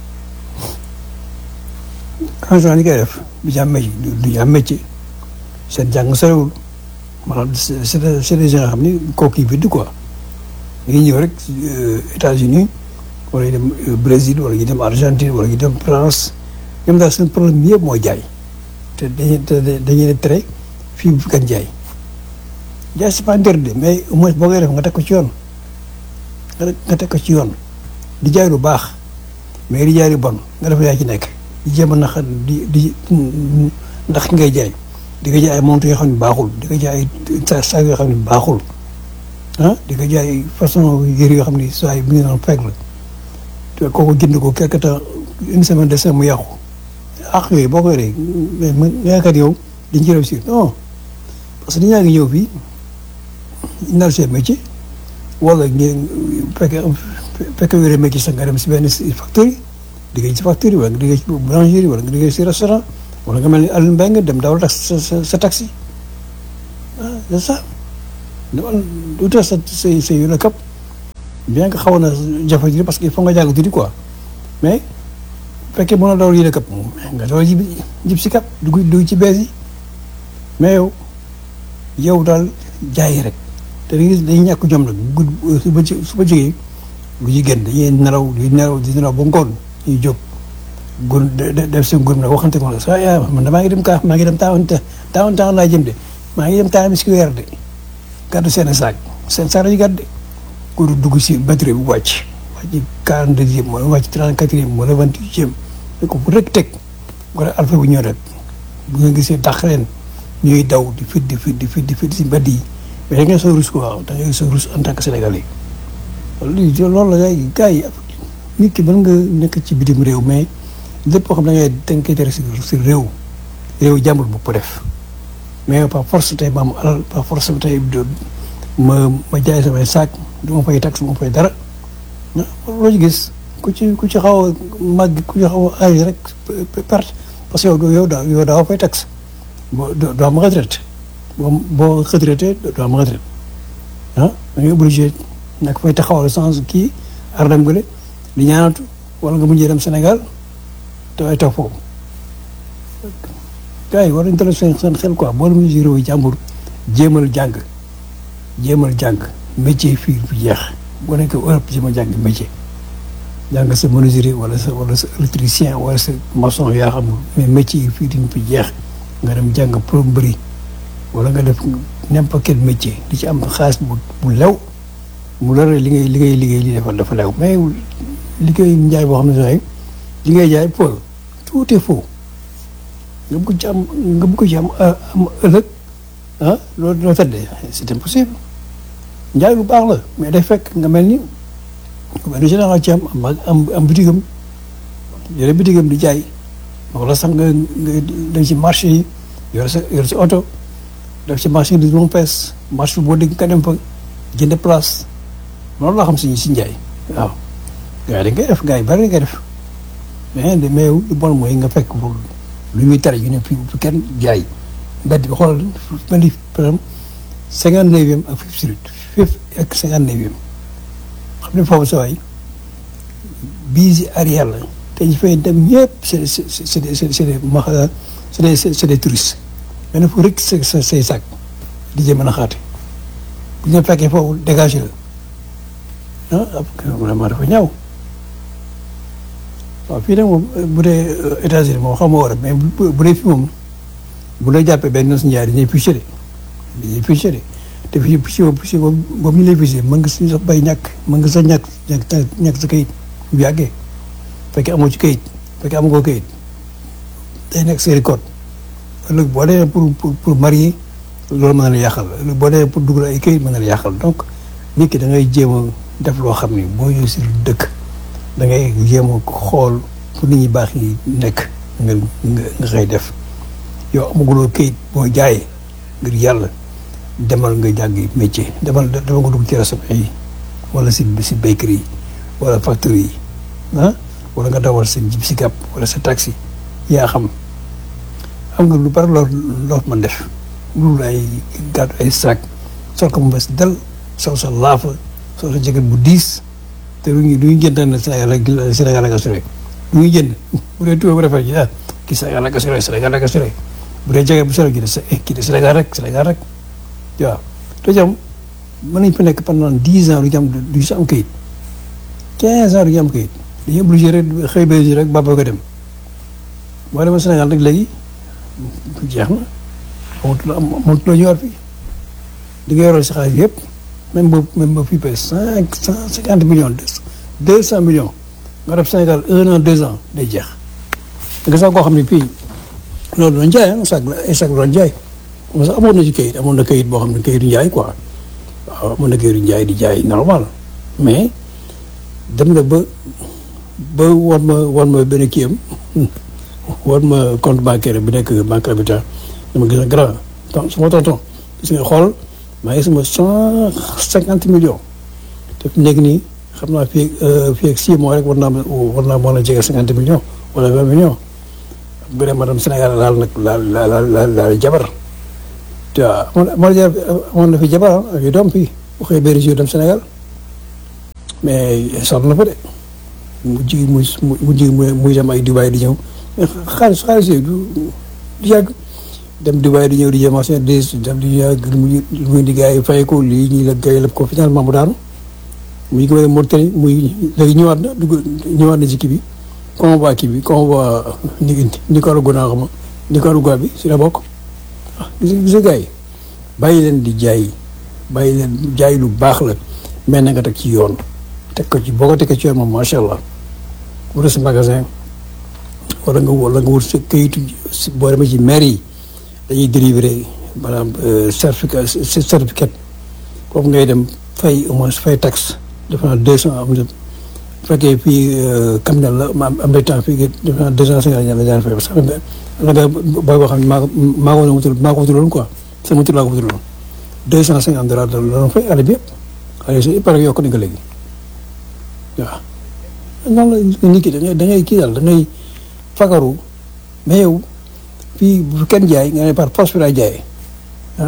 rajo ni koy def du ñu am métier du ñu am métier seen jàng sorewul maanaam c'est c'est des gens xam ni kooku yi bind quoi ñu ngi ñëw rek États-Unis wala ñu dem Brésil wala ñu dem Argentine wala ñu dem France ñoom daal seen problème yëpp mooy jaay te dañuy dañuy ne tere fii bu fi kan jaay jaay c'est pas interdit mais au moins boo koy def nga teg ko ci yoon nga teg ko ci yoon di jaay lu baax mais di jaay lu bon nga def yaa ci nekk di jéem a nax di di ndax ki ngay jaay di nga jaay ay montre yoo xam ne baaxul di nga jaay ay saag yoo xam ne baaxul ah di nga jaay façon yëre yoo xam ne saa yi bu ñu naan fekk la te kooku jënd ko quelque temps une semaine de semaine mu yàqu ak yooyu boo koy rey mais man yaakaar yow dañ ci réussir non parce que nit ñaa ngi ñëw fii nar seen métier wala ngeen fekkee fekkee yore métier sax nga dem si benn factory liggéey ci facture wala nga liggéey ci boulangerie wala nga liggéey ci restaurant wala nga mel ni Alioune Mbengue dem dawal tax sa sa sa taxi ah c'est ça demal utal sa sa sa yu la kap bien que xawoon na jafe ji parce que il faut nga jàng tuuti quoi mais bu fekkee mën na dawal yi la kap nga dawal ji jib si kap dugg dugg ci bees yi mais yow yow daal jaay rek te dañuy dañuy ñàkk jom nag gudd su ba ci su ba jógee lu ñu génn dañuy nelaw di nelaw di nelaw ba ngoon ñuy jóg gun def seen gun nag waxante ko sa yaa man maa ngi dem kaa maa ngi dem taawan taawan taawan laa jëm de maa ngi dem taawan si weer de gàddu seen saak seen saak lañu gàdde ku dugg si batterie bu wàcc wàcc quarante deuxième wala wàcc trente quatrième wala vingt huitième ko bu rek teg wala alpha bu ñëw rek bu nga gisee dàq leen ñuy daw di fit di fit di fit di fit si mbedd yi mais da ngay soo rus quoi da ngay soo rus en tant que sénégalais lii loolu la gars yi gars yi nit ki mën nga nekk ci bitim réew mais lépp koo xam da ngay da nga koy tere si si réew réew jàmbur bu ko def mais par force tey ma am alal par force tey ma ma jaay samay saak du ma fay tax du ma fay dara loo ci gis ku ci ku ci xaw a màgg ku ci xaw a âge rek perte parce que yow yow daa yow daa fay tax boo doo am retraite boo boo retraité doo am retraite ah da ngay obligé nag fay taxawal sans kii ardam gële di ñaanatu wala nga mujjee dem Sénégal te ay toog foofu gars yi war nañu teel seen seen xel quoi boo demee si réew yi jàmbur jéemal jàng jéemal jàng métier fii bu jeex boo nekkee Europe jéemal jàng métier jàng sa menuisier wala sa wala sa électricien wala sa maçon yaa xam mais métier yi fii diñ fi jeex nga dem jàng plomberie wala nga def n'importe quel métier di ci am xaalis bu bu lew mu lore li ngay li ngay liggéey li dafa dafa lew mais liggéey njaay boo xam ne sax li ngay jaay faux tout est faux nga bëgg ci am nga bëgg ci am am ëllëg ah loolu doo tëddee c'est impossible njaay lu baax la mais day fekk nga mel ni benn général ci am am am bitigam yore bitigam di jaay wala sax nga nga dem ci marché yi yore sa yore sa oto def ci marché di moom pees marché boo dégg nga dem fa jënd place loolu laa xam si si njaay waaw gars yi dañ koy def gars yi bari dañ koy def mais de mais lu bon mooy nga fekk lu ñuy tere yu ne fii fi kenn jaay mbedd bi xoolal mel ni par exemple cinquante neuvième ak Fifth Street Fifth ak cinquante neuvième xam ne foofu sa waay bii si arrière la te ñu fay dem ñëpp c'est c'est c'est des c'est des ma c'est des c'est des touristes mais nag fu rek sa sa say sac di jëm mën a xaate bu ñu fekkee foofu dégagé la ah vraiment dafa ñaaw waaw fii nag moom bu dee États-Unis moom xam nga war a mais bu dee fii moom bu la jàppee benn nos njaay dañuy fiché de dañuy fiché de te fii fiché boobu fiché boobu boobu ñu lay fiché mën nga si sax bay ñàkk mën nga sax ñàkk ñàkk ñàkk sa kayit bu yàggee fekkee amoo ci kayit fekkee amoo ko kayit day nekk série code ëllëg boo dee pour pour pour marier loolu mën na la yàqal ëllëg boo dee pour dugal ay kayit mën na la yàqal donc nit ki da ngay jéem a def loo xam ni boo ñëw si dëkk da ngay jéem a xool fu nit ñi baax yi nekk nga nga nga xëy def yow amaguloo kayit boo jaayee ngir yàlla demal nga jàngi métier demal demal nga dugg ci restaurant yi wala si si bakery yi wala factory yi ah wala nga dawal sa jib si gàpp wala sa taxi yaa xam am nga lu bari loo loo mën def lu ay gàddu ay sac sol ko mu bes dal sol sa laafa sol sa jaket bu diis te lu ñu lu ñu jënd na Sénégal la Sénégal la nga sore lu ñu jënd bu dee tubaab bu rafet ji ah kii Sénégal la nga sore Sénégal la nga sore bu dee jaket bu sore ji de kii de Sénégal rek Sénégal rek waaw te jam mën nañ fa nekk pendant dix ans du ñu am du si am kayit quinze ans du ñu am kayit dañuy obligé rek xëy ba rek baba ko dem boo demee Sénégal rek léegi jeex na amatul amatul ñu war fi di nga yoroo si xaalis yëpp même boobu même ba fii ba cinq cent cinquante millions deux cent millions nga def Sénégal un an deux ans day jeex nga sax koo xam ne fii loolu doon jaay ah sax ay sax doon jaay parce que amoon na ci kayit amoon na kayit boo xam ne kayitu njaay quoi waaw amoon na kayitu njaay di jaay normal mais dem na ba ba wan ma wan ma benn kii am wan ma compte bancaire bi nekk banque habitat dama gis ne grand donc sama tonton gis nga xool maa ngi sama cent cinquante millions te fi nekk nii xam naa fii fii ak six mois rek war naa war naa mën a jege cinquante millions wala vingt millions bu dee madame Sénégal laal nag laal laal laal laal jabar te amoon amoon na fi jabar ak yu doom fii bu xëy benn jour dem Sénégal mais sonn na fa de mu ji muy mu ji muy dem ay Dubaï di ñëw mais xaalis xaalis yooyu du du yàgg dem Dubaï di ñëw di jéem a seen des dem di yàgg muy muy di gars yi fay ko lii ñuy la gars yi lépp ko finalement mu daanu muy ko Mauritanie muy léegi ñëwaat na dugg ñëwaat na ci kii bi convoi kii bi convoi ni Nicaragua naa xam Nicaragua bi si la bokk ah gis gis gars yi bàyyi leen di jaay bàyyi leen jaay lu baax la mais na nga teg ci yoon teg ko ci boo ko tegee ci yoon moom macha allah wala si magasin wala nga wala nga wut sa këyitu boo demee ci maire yi dañuy délivrer maanaam certificat certificat foofu ngay dem fay au moins fay taxe defe naa deux cent am na bu fekkee fii camion la ma am na temps fii defe naa deux cent cinquante la daan fay parce que am na nga booy boo xam ne maa ko maa ko wutul maa ko wutaloon quoi sama tur laa ko wutaloon deux cent cinquante dollars la doon fay année bi yëpp année bi pare yokk nañ ko léegi waaw. noonu la nit ki da ngay da ngay kii daal da ngay fagaru mais yow fii bu kenn jaay nga ne par force bi laay jaayee ah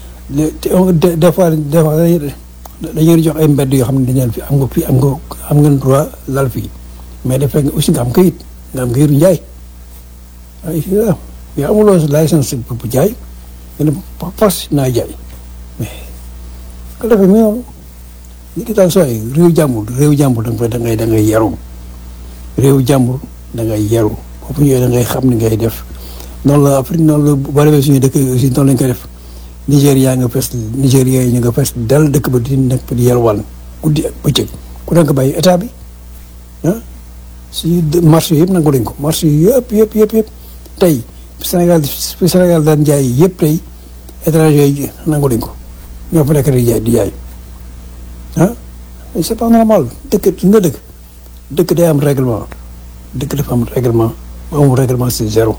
des des fois des fois dañuy jox ay mbedd yoo xam ne dañu fi am nga fii am nga am ngeen droit lal fii mais daf fekk aussi nga am kayit nga am kayitu njaay ay yow amuloo licence bu jaay nga ne force naa jaay mais ko defee mi noonu li ki daal sooy réew jàmbur réew jàmbur da nga da ngay da ngay yaru réew jàmbur da ngay yaru boobu ñëwee da ngay xam ni ngay def noonu la Afrique noonu la boo demee suñu dëkk aussi noonu lañ koy def Nigéria nga fes Nigéria yi ñu nga fes dal dëkk ba di nekk di yalwaan guddi ak bëccëg ku nekk bàyyi état bi ah si marché yëpp nangu lañ ko marché yëpp yëpp yëpp yëpp tey Sénégal fi Sénégal daan jaay yëpp tey étranger yi nangu lañ ko ñoo fa nekk di jaay di jaay ah c'est pas normal dëkk nga dëkk dëkk day am règlement dëkk dafa am règlement bu amul règlement c'est zéro.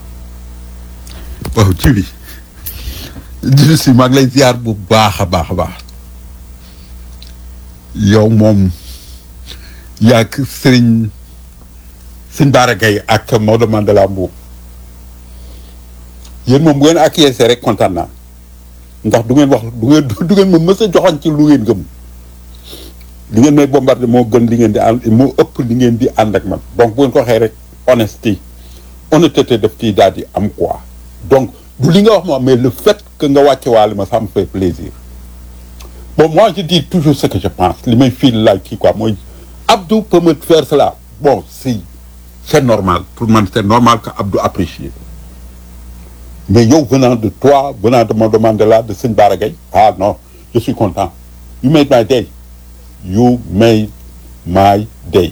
waaw ci bi jibi si maa ngi lay ziar bu baax a baax a baax yow moom yaag sëriñ sëñ Bara Gaye ak Maodo Mandela Mbuub yéen moom bu ngeen acquiescé rek kontaan naa ndax du ngeen wax du ngeen du ngeen ma mës a joxoon ci lu ngeen gëm li ngeen may bombardé moo gën li ngeen di ànd moo ëpp li ngeen di ànd ak man donc bu ngeen ko waxee rek honesty honnêteté daf ciy daal di am quoi donc du li nga wax moom mais le fait que nga wàcce waale ma ça me fait plaisir bon moi je dis toujours ce que je pense li may fii laaj kii quoi mooy Abdou peut me faire cela bon si c'est normal pour man c'est normal que Abdou apprécie mais yow venant de toi venant de Maodo Mandela de Sëñ Bara Gaye ah non je suis content you made my day you made my day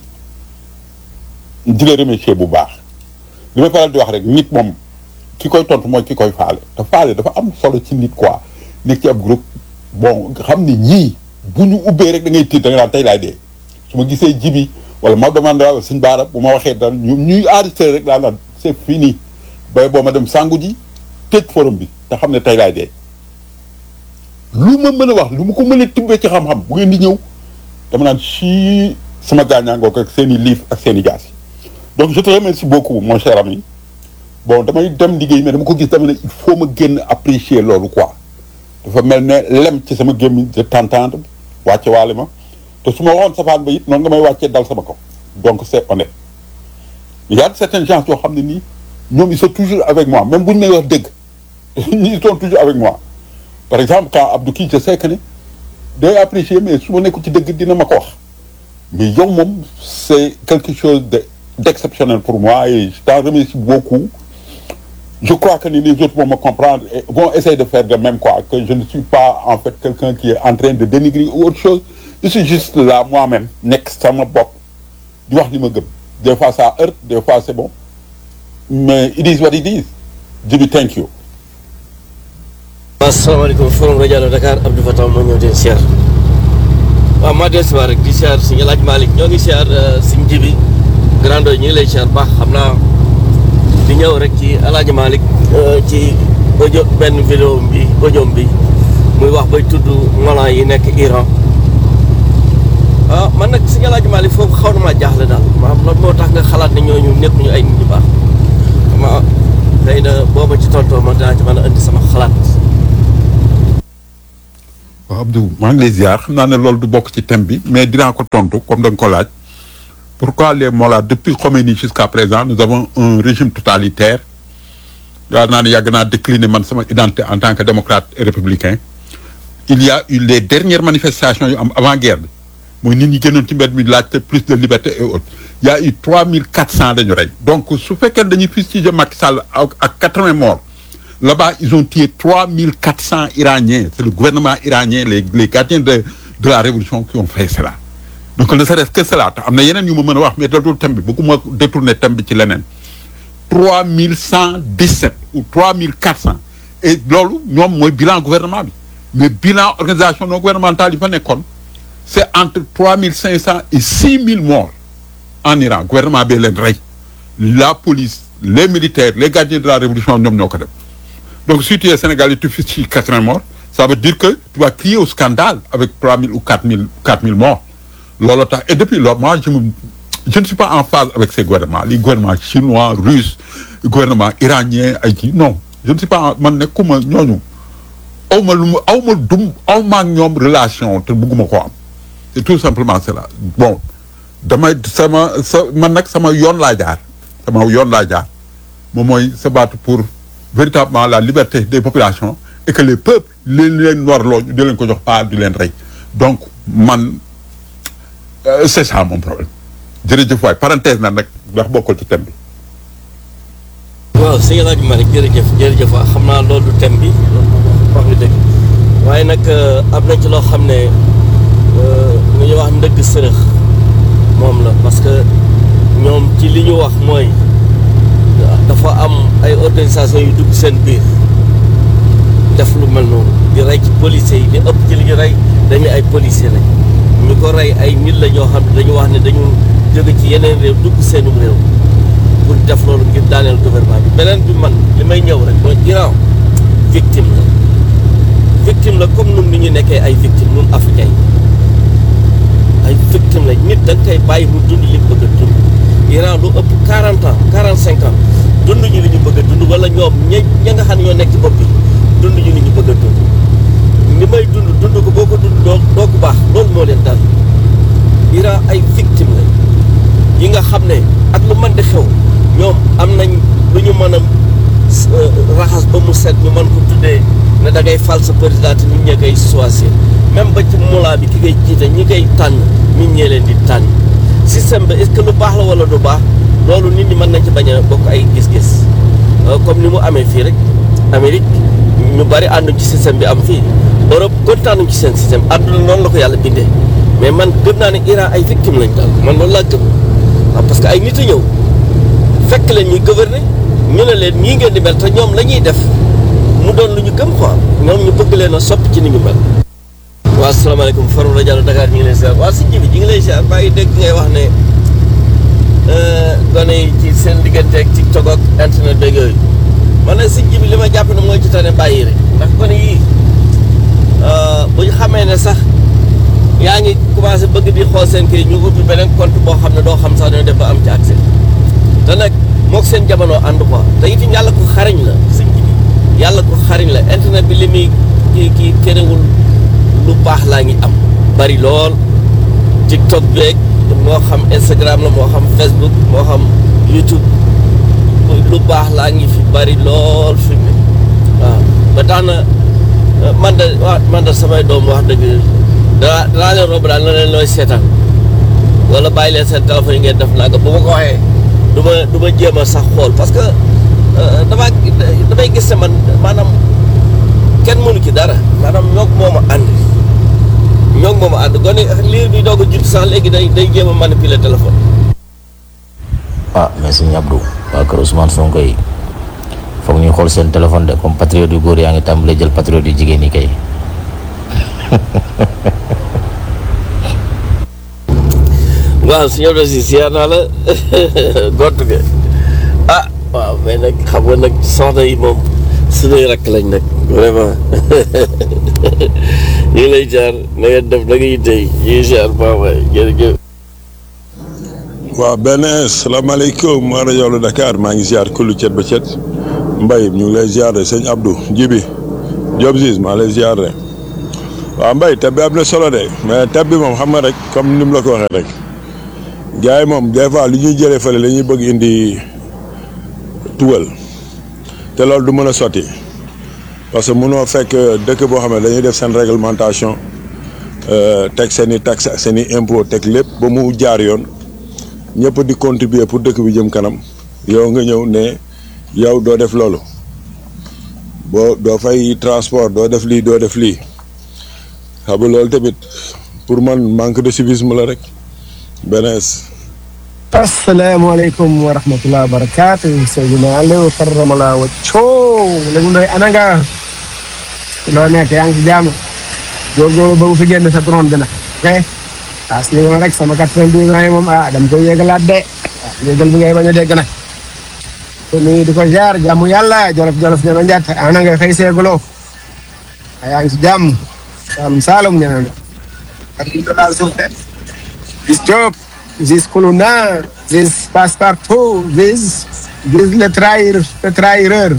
di la remercier bu baax li may faral di wax rek nit moom ki koy tontu mooy ki koy faale te faale dafa am solo ci nit quoi nekk ci ab groupe bon xam ni ñii bu ñu ubbee rek da ngay tiit da nga naan tey laay dee su ma gisee jibi wala Maodo Mandela wala Sëñ Bara bu ma waxee dara ñu ñuy enregistré rek daa naan c'est fini bay boo ma dem sangu ji tëj forum bi te xam ne tey laay dee lu ma mën a wax lu ma ko mën a tibbee ci xam-xam bu ngeen di ñëw dama naan si sama gaañaangoo ak seen i livre ak seen i gaas donc je te remercie beaucoup mon cher ami bon damay dem liggéey mais dama ko gis dama ne il faut ma génn apprécier loolu quoi dafa mel ne lem ci sama gémmiñ de t'entendre wàcce waale ma te su ma waxoon safaan ba it noonu nga may wàccee dal sama kaw donc c'est honnête il y a certaines gens yoo xam ne nii ñoom ils sont toujours avec moi même bu ñu may wax dëgg ils sont toujours avec moi par exemple quand Abdou kii je sais que ne day apprécier mais su ma nekkul ci dëgg dina ma ko wax mais yow moom c'est quelque chose de d'exceptionnel pour moi et je t'en remercie beaucoup je crois que ni les autres vont me comprendre et vont essayer de faire de même quoi que je ne suis pas en fait quelqu'un qui est en train de dénigrer ou autre chose je suis juste là moi-même nekk sama bopp di wax li ma gëm des fois ça heurte des fois c'est bon mais it is what it is Djibi thank you asalaamaaleykum forum rajo Allo Dakar Abdou Fatah moo ñëw di siyaar waaw maa del siwaar rek di siyaar si El Hadj Malick ñoo ngi siyaar suñ jibi grando ñu ngi lay siyaar baax xam naa di ñëw rek ci El Hadj Malick ci audio benn vidéo bi audio bi muy wax bay tudd molan yi nekk Iran ah waaw man nag si Alaaji Maalik foofu xaw na maa jaaxle daal maanaam lan moo tax nga xalaat ne ñooñu nekkuñu ay nit ñu baax ma xëy na booba ci tontoo ma dinaa ci mën a indi sama xalaat waaw Abdou maa ngi lay ziar xam naa ne loolu du bokk ci thème bi mais dinaa ko tontu comme da nga ko laaj pourquoi les Mollahs depuis Khomeini jusqu'à présent nous avons un régime totalitaire yaa naa ne yàgg naa décliner man sama identité en tant que démocrate et républicain il y a eu les dernières manifestations yu am avant guerre bi mooy nit ñi gënoon ci mbedd mi laajte plus de liberté et autres il y a eu trois mille quatre cent dañu rey donc su fekkee dañuy fustiger Macky Sall ak ak quatre-vingts morts là-bas ils ont tué trois mille quatre cents iraniens c'est le gouvernement iranien les les gardiens de de la révolution qui ont fait cela donc ne serait-ce que cela te am na yeneen yu ma mën a wax mais dootul thème bi bëgguma détourner thème bi ci leneen trois mille cent dix-sept ou trois mille quatre cents et loolu ñoom mooy bilan gouvernement bi mais bilan organisation non gouvernementale yi fa nekkoon c'est entre trois mille cinq cents et six mille morts en Iran gouvernement bi leen rey la police les militaires les gardiens de la révolution ñoom ñoo ko def donc si tu es Sénégalais tu fais ci quatre-vingts morts ça veut dire que tu vas crier au scandale avec trois mille ou quatre mille quatre mille morts loolu tax et depuis lors moi je me je ne suis pas en phase avec ces gouvernements les gouvernements chinois russes gouvernement iranien ay kii non je ne suis pas en man nekkuma ñooñu aw ma lu mu aw ma dum aw ma ak ñoom relation te bëgguma ko am c'est tout simplement cela bon damay sama sa man nag sama yoon laa jaar sama yoon laa jaar moom mooy se battre pour véritablement la liberté des populations et que les peuples leen leen warloo ñu di leen ko jox pas di leen rey donc man euh, c'est ça mon problème jërëjëf waay parenthèse na nag ndax bokkul ci thème bi waaw sëñ El Hadj Malick jërëjëf jërëjëf waaw xam naa loolu du thème bi wax nga dëgg waaye nag am na ci loo xam ne lu ñuy wax ndëgg sërëx moom la parce que ñoom ci li ñu wax mooy dafa am ay organisation yu dugg seen biir def lu mel noonu di rey ci policiers yi di ëpp ci li ñu rey dañu ay policiers lañ ñu ko rey ay nit la ñoo xam ne dañu wax ne dañu jóge ci yeneen réew dugg seenum réew pour def loolu ngir daaneel gouvernement bi beneen bi man li may ñëw rek mooy Iran victime la victime la comme nun ni ñu nekkee ay victime nun africain yi ay victime la nit da nga koy bàyyi mu dund li mu bëgg a dund Iran lu ëpp 40 ans 45 ans dund ñu li ñu bëgg a dund wala ñoom ña ña nga xam ne ñoo nekk ci bopp bi dund ñu li ñu bëgg a dund ni may dund dund ko boo ko dund doo doo ko baax loolu moo leen dal Iran ay victime la yi nga xam ne ak lu mën di xew ñoom am nañ lu ñu mën a raxas ba mu set ñu mën ko tuddee ne da ngay fal sa président te nit ñee koy choisir même ba ci mulaa bi ki ngay jiite ñi koy tànn nit ñee leen di tànn système bi est-ce que lu baax la wala du baax loolu nit ñi mën nañ ci bañ a bokk ay gis-gis comme ni mu amee fii rek Amérique ñu bari ànduñ ci système bi am fii Europe kontaanuñ ci seen système àdduna noonu la ko yàlla bindee mais man gëm naa ne Iran ay victime lañ daal man loolu laa gëm waaw parce que ay nit a ñëw fekk leen ñuy gouverner ñu ne leen ñii ngeen di mel te ñoom la ñuy def mu doon lu ñu gëm quoi ñoom ñu bëgg leen a soppi ci ni ñu mel. waaw asalaamaaleykum Farouk Radiallo Dakar ñu ngi lay ziar waaw si ji bi ñu ngi lay ziar bàyyi dégg ngay wax ne gone yi ci seen diggante ak TikTok ak internet beeg yooyu man nag si ji bi li ma jàpp ne mooy ci tane bàyyi rek ndax gone yii bu ñu xamee ne sax yaa ngi commencé bëgg di xool seen kii ñu ubbi beneen compte boo xam ne doo xam sax dañoo def ba am ci accès te nag moog seen jamono ànd quoi te itam yàlla ko xariñ la sëñ bi yàlla ko xariñ la internet bi li muy kii kii terewul lu baax laa ngi am bari lool TikTok beeg moo xam Instagram la moo xam Facebook moo xam YouTube lu baax laa ngi fi bari lool fi mu waaw ba tax na man de waa man de samay doom wax dëgg danaa danaa leen romb daal na leen looy seetaan wala bàyyi leen seen téléphone yi ngeen def naa ko bu ma ko waxee du ma du ma jéem a sax xool parce que damaa damay gis ne man maanaam kenn mënu ci dara maanaam ñoog moom a ànd ñoog moom a ànd gone liir bi doog a judd sax léegi day day jéem a manipuler téléphone. ah mais sëñ Abdou waa kër Ousmane Sonko yi foog ñuy xool seen téléphone de comme patriote yu góor yaa ngi tàmbalee jël patriote yu jigéen yi kay. waaw si ñëw na si siyaar naa la gott ga ah waaw mais nag xam nga nag soxna yi moom suñuy rakk lañ nag vraiment ñu ngi lay jaar na nga def na nga yittee ñu ngi jaar baax waay jërëjëf. waaw benn salaamaaleykum ma rajo la Dakar maa ngi ziar kullu cet ba cet Mbaye ñu ngi lay ziar de sëñ Abdou Jibi Diop Ziz maa lay ziar de waaw Mbaye tab bi am na solo de mais tab bi moom xam nga rek comme ni mu la ko waxee rek gars yi moom des fois li ñuy jëlee fële la ñuy bëgg indi tugal te loolu du mën a sotti parce que mënoo fekk dëkk boo xam ne dañuy def seen réglementation teg seen i taxe seen i impôt teg lépp ba mu jaar yoon. ñëpp di contribuer pour dëkk bi jëm kanam yow nga ñëw ne yow doo def loolu boo doo fay transport doo def lii doo def lii xam nga loolu tamit pour man manque de civisme la rek benees asalaamaaleykum wa rahmatulah wa barakaatu Seydina Aliou karamala wa coow léegi ndoy ana nga loo nekk yaa ngi ci jàmm góorgóorlu ba mu fi génn sa drone bi nag ok as li ma rek sama quatre-vingt-douze ans yi moom ah dama koy yéegalaat de ah yéegal bi ngay bañ a dégg nag te nii di ko jaar jàmm yàlla jolof jolof ñeme njat ana nga fay seeguloo yaa ngi ci jàmm Saalum Saalum ñeme nga ak ñu doon suuf de gis Diop gis Kuluna gis Passepartout gis gis le trahir le trahireur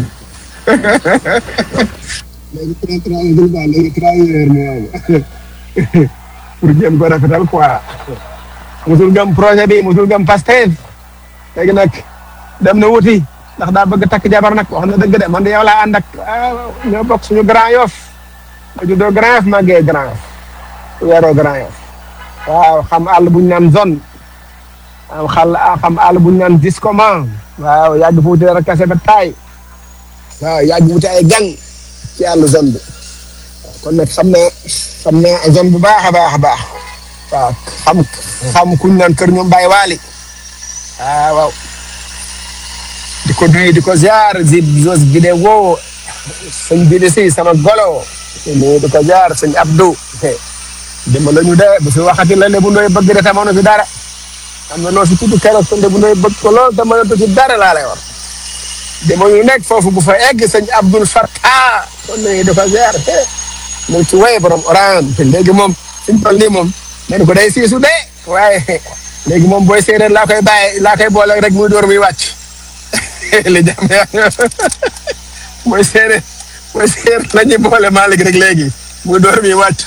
léegi trahireur ba léegi trahireur moom pour jéem ko rafetal quoi musul gëm projet bi musul gëm Pastef léegi nag dem na wuti ndax daa bëgg takk jabar nag wax na dëgg de man de yow laa ànd ak ñoo bokk suñu Grand Yoff ma juddoo Grand Yoff màggee Grand Yoff weeroo Grand Yoff waaw xam àll bu ñu naan zone am xal xam àll bu ñu naan discoman waaw yàgg fu wuti rek kase ba taay waaw yàgg wuti ay gang ci àll zone bi kon nag xam naa xam naa zone bu baax a baax a baax waaw xam xam kuñ naan kër ñoom Baye Waly ah waaw di ko nuyu di ko ziar zib zos vidéo sëñ Bidi si sama golo nuyu di ko ziar sëñ Abdou dama la ñu de bu si waxati la Lebu Ndoye bëgg de te mënu si dara am na noo si tudd keroog sëñ Lebu Ndoye bëgg ko lool te mënatu si dara laa lay wax dama ñu nekk foofu bu fa egg sëñ Abdoul Fattah kon nuyu di ko ziar mu ci waye borom orange léegi moom suñ toll nii moom nee ko day siisu de waaye léegi moom booy séeréer laa koy bàyyi laa koy boole rek muy door muy wàcc li jàmm yaa mooy séeréer mooy séeréer la ñuy boole Malick rek léegi muy door muy wàcc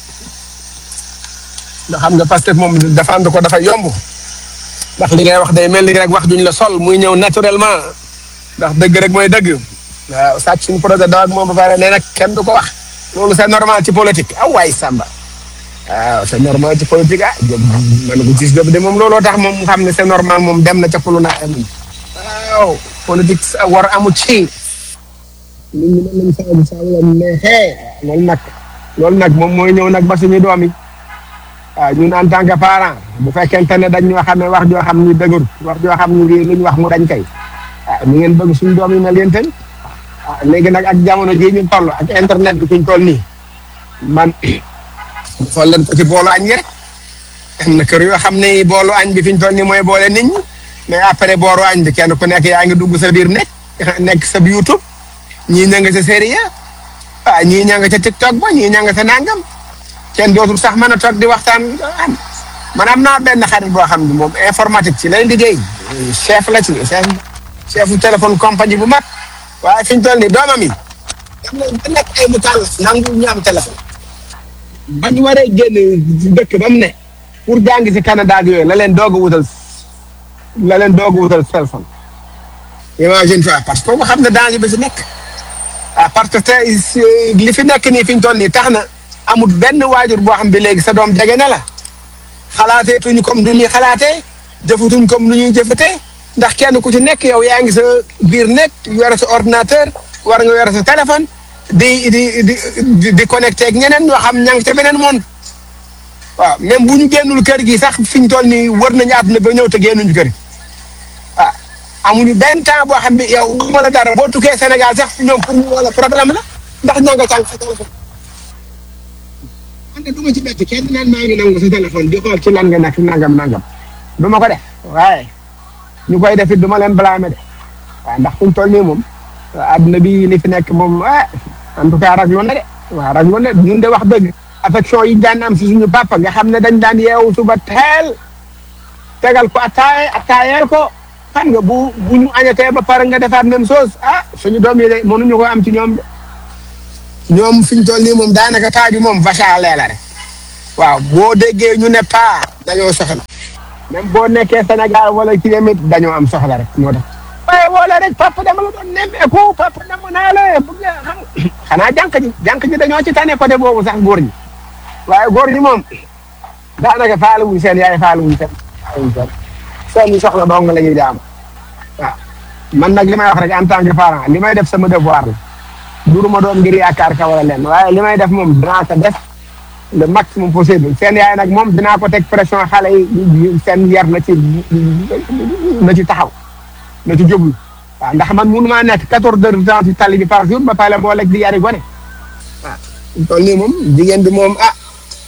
ndax xam nga Pastef moom défendre ko dafa yomb ndax li ngay wax day mel ni rek wax duñ la sol muy ñëw naturellement ndax dëgg rek mooy dëgg waaw sàcc suñu projet daw ak moom ba pare nee nag kenn du ko wax loolu c'est normal ci politique ah waay Samba waaw c'est normal ci politique ah jë man ko gis de moom looloo tax moom xam ne c'est normal moom dem na ca pulu naa waaw politique war amu ci nit ñi mën nañ saabu saabu la neexee loolu nag loolu nag moom mooy ñëw nag ba suñu doom yi waaw ñun en tant que parent bu fekkente ne dañ ñoo xam ne wax joo xam ni dëgër wax joo xam ni lu ñu wax mu dañ kay ah ñu ngeen bëgg suñu doom yi mel yéen tamit ah léegi nag ak jamono jii ñu toll ak internet bi fi ñu toll nii man xool leen ko ci boolu añ gi rek am na kër yoo xam ne boolu añ bi fi ñu toll nii mooy boole nit ñi mais après booru añ bi kenn ku nekk yaa ngi dugg sa biir nekk nekk sa YouTube ñii ña nga sa série ah ñii ña nga ca TikTok ba ñii ña nga sa nangam kenn dootul sax mën a toog di waxtaan am man am naa benn xarit boo xam ne moom informatique ci lay liggéey chef la ci chef chefu téléphone compagnie bu mag. waaye fi ñu toll nii doomam yi dem nañ ba nekk ay mutal nangu ñu am téléphone ba ñu waree génn dëkk ba mu ne pour jàng si Canada ak yooyu la leen doog a wutal la leen doog a wutal téléphone imagine toi parce que kooku xam ne danger bi si nekk ah parce que tey li fi nekk nii fi ñu toll nii tax na amul benn waajur boo xam bi léegi sa doom jege na la xalaateetuñu comme du ñuy xalaatee jëfatuñ comme lu ñuy jëfatee ndax kenn ku ci nekk yow yaa ngi sa biir nekk yore sa ordinateur war nga yore sa téléphone di di di di connecté ak ñeneen ñoo xam ña ngi ca beneen monde waaw même bu ñu génnul kër gi sax fi ñu toll nii wër nañu àdduna ba ñëw te génnuñu kër gi ah amuñu benn temps boo xam ne yow wala dara boo tukkee Sénégal sax ñoom pour ñu wala problème la ndax ña nga càng sa téléphone. man de du ma ci bett kenn naan maa ngi nangu sa téléphone di xool ci lan nga nekk nangam nangam du ma ko def waaye. ñu koy def it du ma leen blâmer de waaw ndax fu mu toll nii moom adduna bi li fi nekk moom ah en tout cas raglu na de waaw raglu na ñun de wax dëgg affection yi daan am si suñu papa nga xam ne dañ daan yeewu suba teel tegal ko attaaye attaayeel ko xam nga bu bu ñu añatee ba pare nga defaat même chose ah suñu doom yi de mënuñu ko am ci ñoom de ñoom fi ñu toll nii moom daanaka taa bi moom vache à lait la rek waaw boo déggee ñu ne paa dañoo soxla même boo nekkee Sénégal wala ci tamit dañoo am soxla rek moo tax waaye wala rek papa dama la doon nemmeeku papa dama naa la bëgg nga xam xanaa jànk ji jànk ji dañoo ci tane côté boobu sax góor ñi waaye góor ñi moom daanaka faale wuñ seen yaay faale wuñ seen faale wuñ seen seen soxla dong la ñuy jaam waaw man nag li may wax rek en tant que parent li may def sama devoir la duruma doon ngir yaakaar ka wala leen waaye li may def moom dinaa ko def le maximum possible seen yaay nag moom dinaa ko teg pression xale yi seen yar na ci na ci taxaw na ci jóglu waaw ndax man mënu maa nekk quatorze heures de temps ci tali bi par jour ba pare boo lekk di yari gone waaw toll nii moom jigéen bi moom ah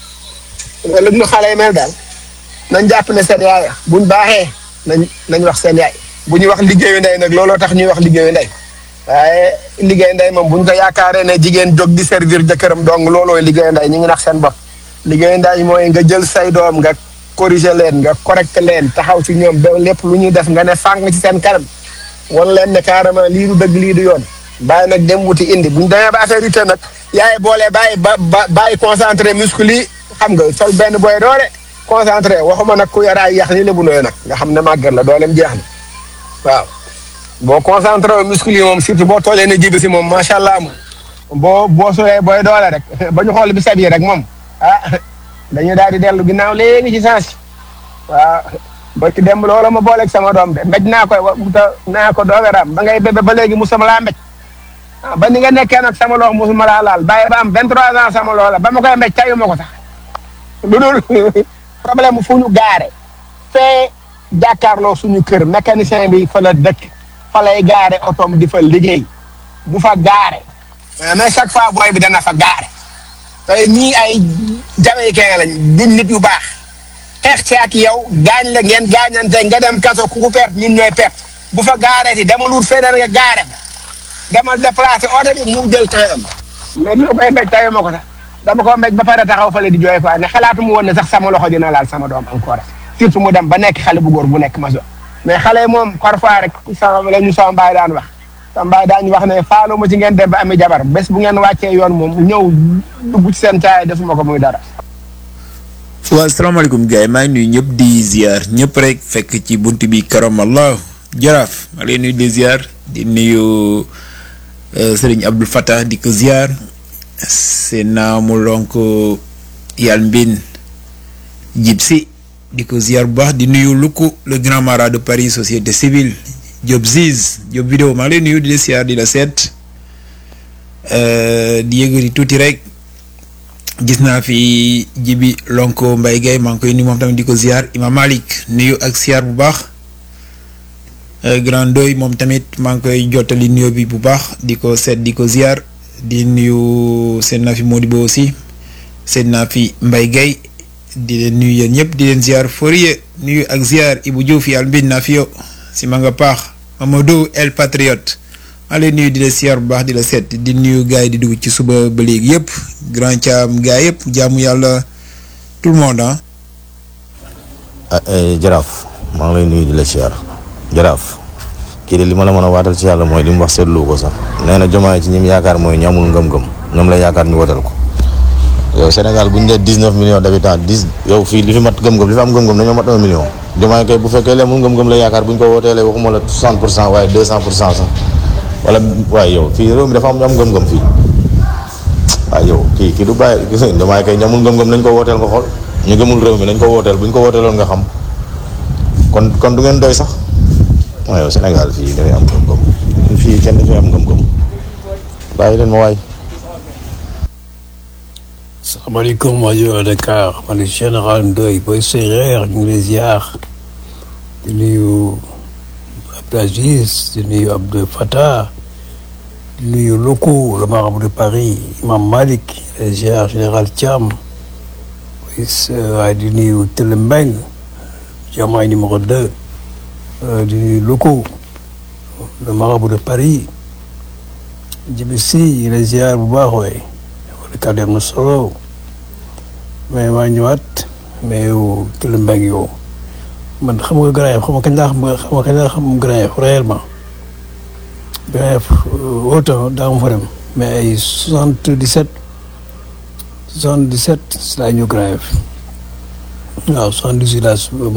wala nu xale yi mel daal nañ jàpp ne seen yaay buñ baaxee nañ nañ wax seen yaay bu ñuy wax liggéeyu ndey nag looloo tax ñuy wax liggéeyu ndey waaye liggéey ndey moom bu ñu ko yaakaaree ne jigéen jóg di servir jëkkëram dong loolooy liggéey ndey ñu ngi nax seen bopp liggéey ndey mooy nga jël say doom nga corriger leen nga correcte leen taxaw ci ñoom ba lépp lu ñuy def nga ne fàng ci seen kanam wan leen ne carrément lii du dëgg lii du yoon bàyyi nag dem wuti indi bu ñu demee ba affaire yi te nag yaay boole bàyyi ba ba bàyyi concentré muscle yi xam nga sol benn boy doole concentré waxuma nag ku yaraay yax ni lebu nooy nag nga xam ne màggat la dooleem jeex na waaw boo concentré wu muscle yi moom surtout boo toolee ne jibi si moom macha allah moom boo boo solee booy doole rek ba ñu xool bi sab yi rek moom ah dañuy daal di dellu ginnaaw léegi ci sens waaw ba ci dem loola ma booleeg sama doom de mbéj naa koy wa naa ko doogaraam ba ngay bébé ba léegi musuma laa mbéj ah ba ni nga nekkee nag sama loxo musuma laa laal bàyyi ba am 23 ans sama loola ba ma koy mbéj tayu ma ko sax lu dul problème fu ñu gaare fee jàkkaarloo suñu kër mécanicien bi fa la dëkk fa lay gaare otoom di fa liggéey bu fa gaare mais chaque fois booy bi dana fa gaare tey ñii ay jamaïcain lañ duñ nit yu baax xeex ci ak yow gaañ la ngeen gaañante nga dem kaso ku ku perte ñun ñooy perte bu fa gaaree ti demal wut feneen nga gaare demal déplacé oto bi mu jël temps mais li koy mbéj tayu ma ko sax dama ko mbéj ba pare taxaw fale di jooy quoi ne xalaatu mu woon ne sax sama loxo dina laal sama doom encore surtout mu dem ba nekk xale bu góor bu nekk maso mais xale yi moom parfois rek sama la ñu sama mbaay daan wax sama mbaay daan wax ne faaloo ma ci ngeen dem ba ami jabar bés bu ngeen wàccee yoon moom ñëw dugg ci seen caay defuma ko muy dara waaw salaamaaleykum gars yi maa ngi nuyu ñëpp di ziar ñëpp rek fekk ci bunt bi karamallah jaraaf maa lay nuyu di ziar di nuyu sëriñ Abdul Fattah di ko ziar seen naamu lonk yàlla mbin jib si di ko ziar bu baax di nuyu Luku le grand marat de Paris société civile Diop Ziz Diop vidéo maa lay nuyu di la ziar di la seet di yëgëri tuuti rek gis naa fi jibi lonko Mbaye Gueye maa ngi koy nuyu moom tamit di ko ziar Imam Malik nuyu ak ziar bu baax grand doy moom tamit maa ngi koy jottali nuyu bi bu baax di ko seet di ko ziar di nuyu seen naa fi Modibo aussi seen naa fi Mbaye Gueye di leen nuyu yéen ñëpp di leen ziar Fourier nuyu ak ziar Ibou Diouf yàlla mbin naa fi yow si ma nga paax Mamadou El Patriote maa leen nuyu di la ziar bu baax di la seet di nuyu gars yi di dugg ci suba ba léegi yëpp grand caam gars yëpp jaamu yàlla tout le monde ah. jaraaf maa ngi lay nuyu di la ziar jaraaf kii de li ma la mën a waatal ci yàlla mooy li mu wax seetlu ko sax nee na jomaay ci ñim yaakaar mooy ñu amul ngëm-ngëm ñoom la yaakaar ñu wotal ko. yow Sénégal bu ñu dee dix neuf millions d'habitants dix yow fii li fi mat gëm-gëm li fi am gëm-gëm dañoo mat un million. jomaay kay bu fekkee lee amul ngëm-gëm la yaakaar bu ñu ko wooteelee waxuma la soixante pour cent waaye deux cent pour cent sax wala waaye yow fii réew mi dafa am ñu am ngëm-ngëm fii waaye yow kii kii du bàyyi gis nga jomaay kay ñu amul ngëm-ngëm nañ ko wooteel nga xool ñu gëmul réew mi nañ ko wooteel bu ñu ko wooteeloon nga xam kon kon du ngeen doy sax waaye yow Sénégal fii dafay am ngëm-ngëm fii kenn dafay am ngëm-ngëm bàyyi leen ma waay. salaamaaleykum rajo Dakar man général Ndoye booy séeréer ñu ngi lay ziar di nuyu Abdou Aziz di nuyu Abdou Fattah di nuyu Loko le marabout de Paris Imam Malik les ziar général Thiam waaye di nuyu Télé Mbeng Diomaye numéro 2 di nuyu Loko le marabout de Paris Djibi Sy les ziar bu baax waay wala kàddu am na solo mais maa ñëwaat mais yow Kelle Mbengue yow man xam nga Grand Yoff xam nga kañ laa xam xam nga kañ laa xam Grand Yoff réellement Grand Yoff autant daa ma fa dem mais ay soixante dix sept soixante dix sept si laa ñëw Grand Yoff waaw soixante dix huit laa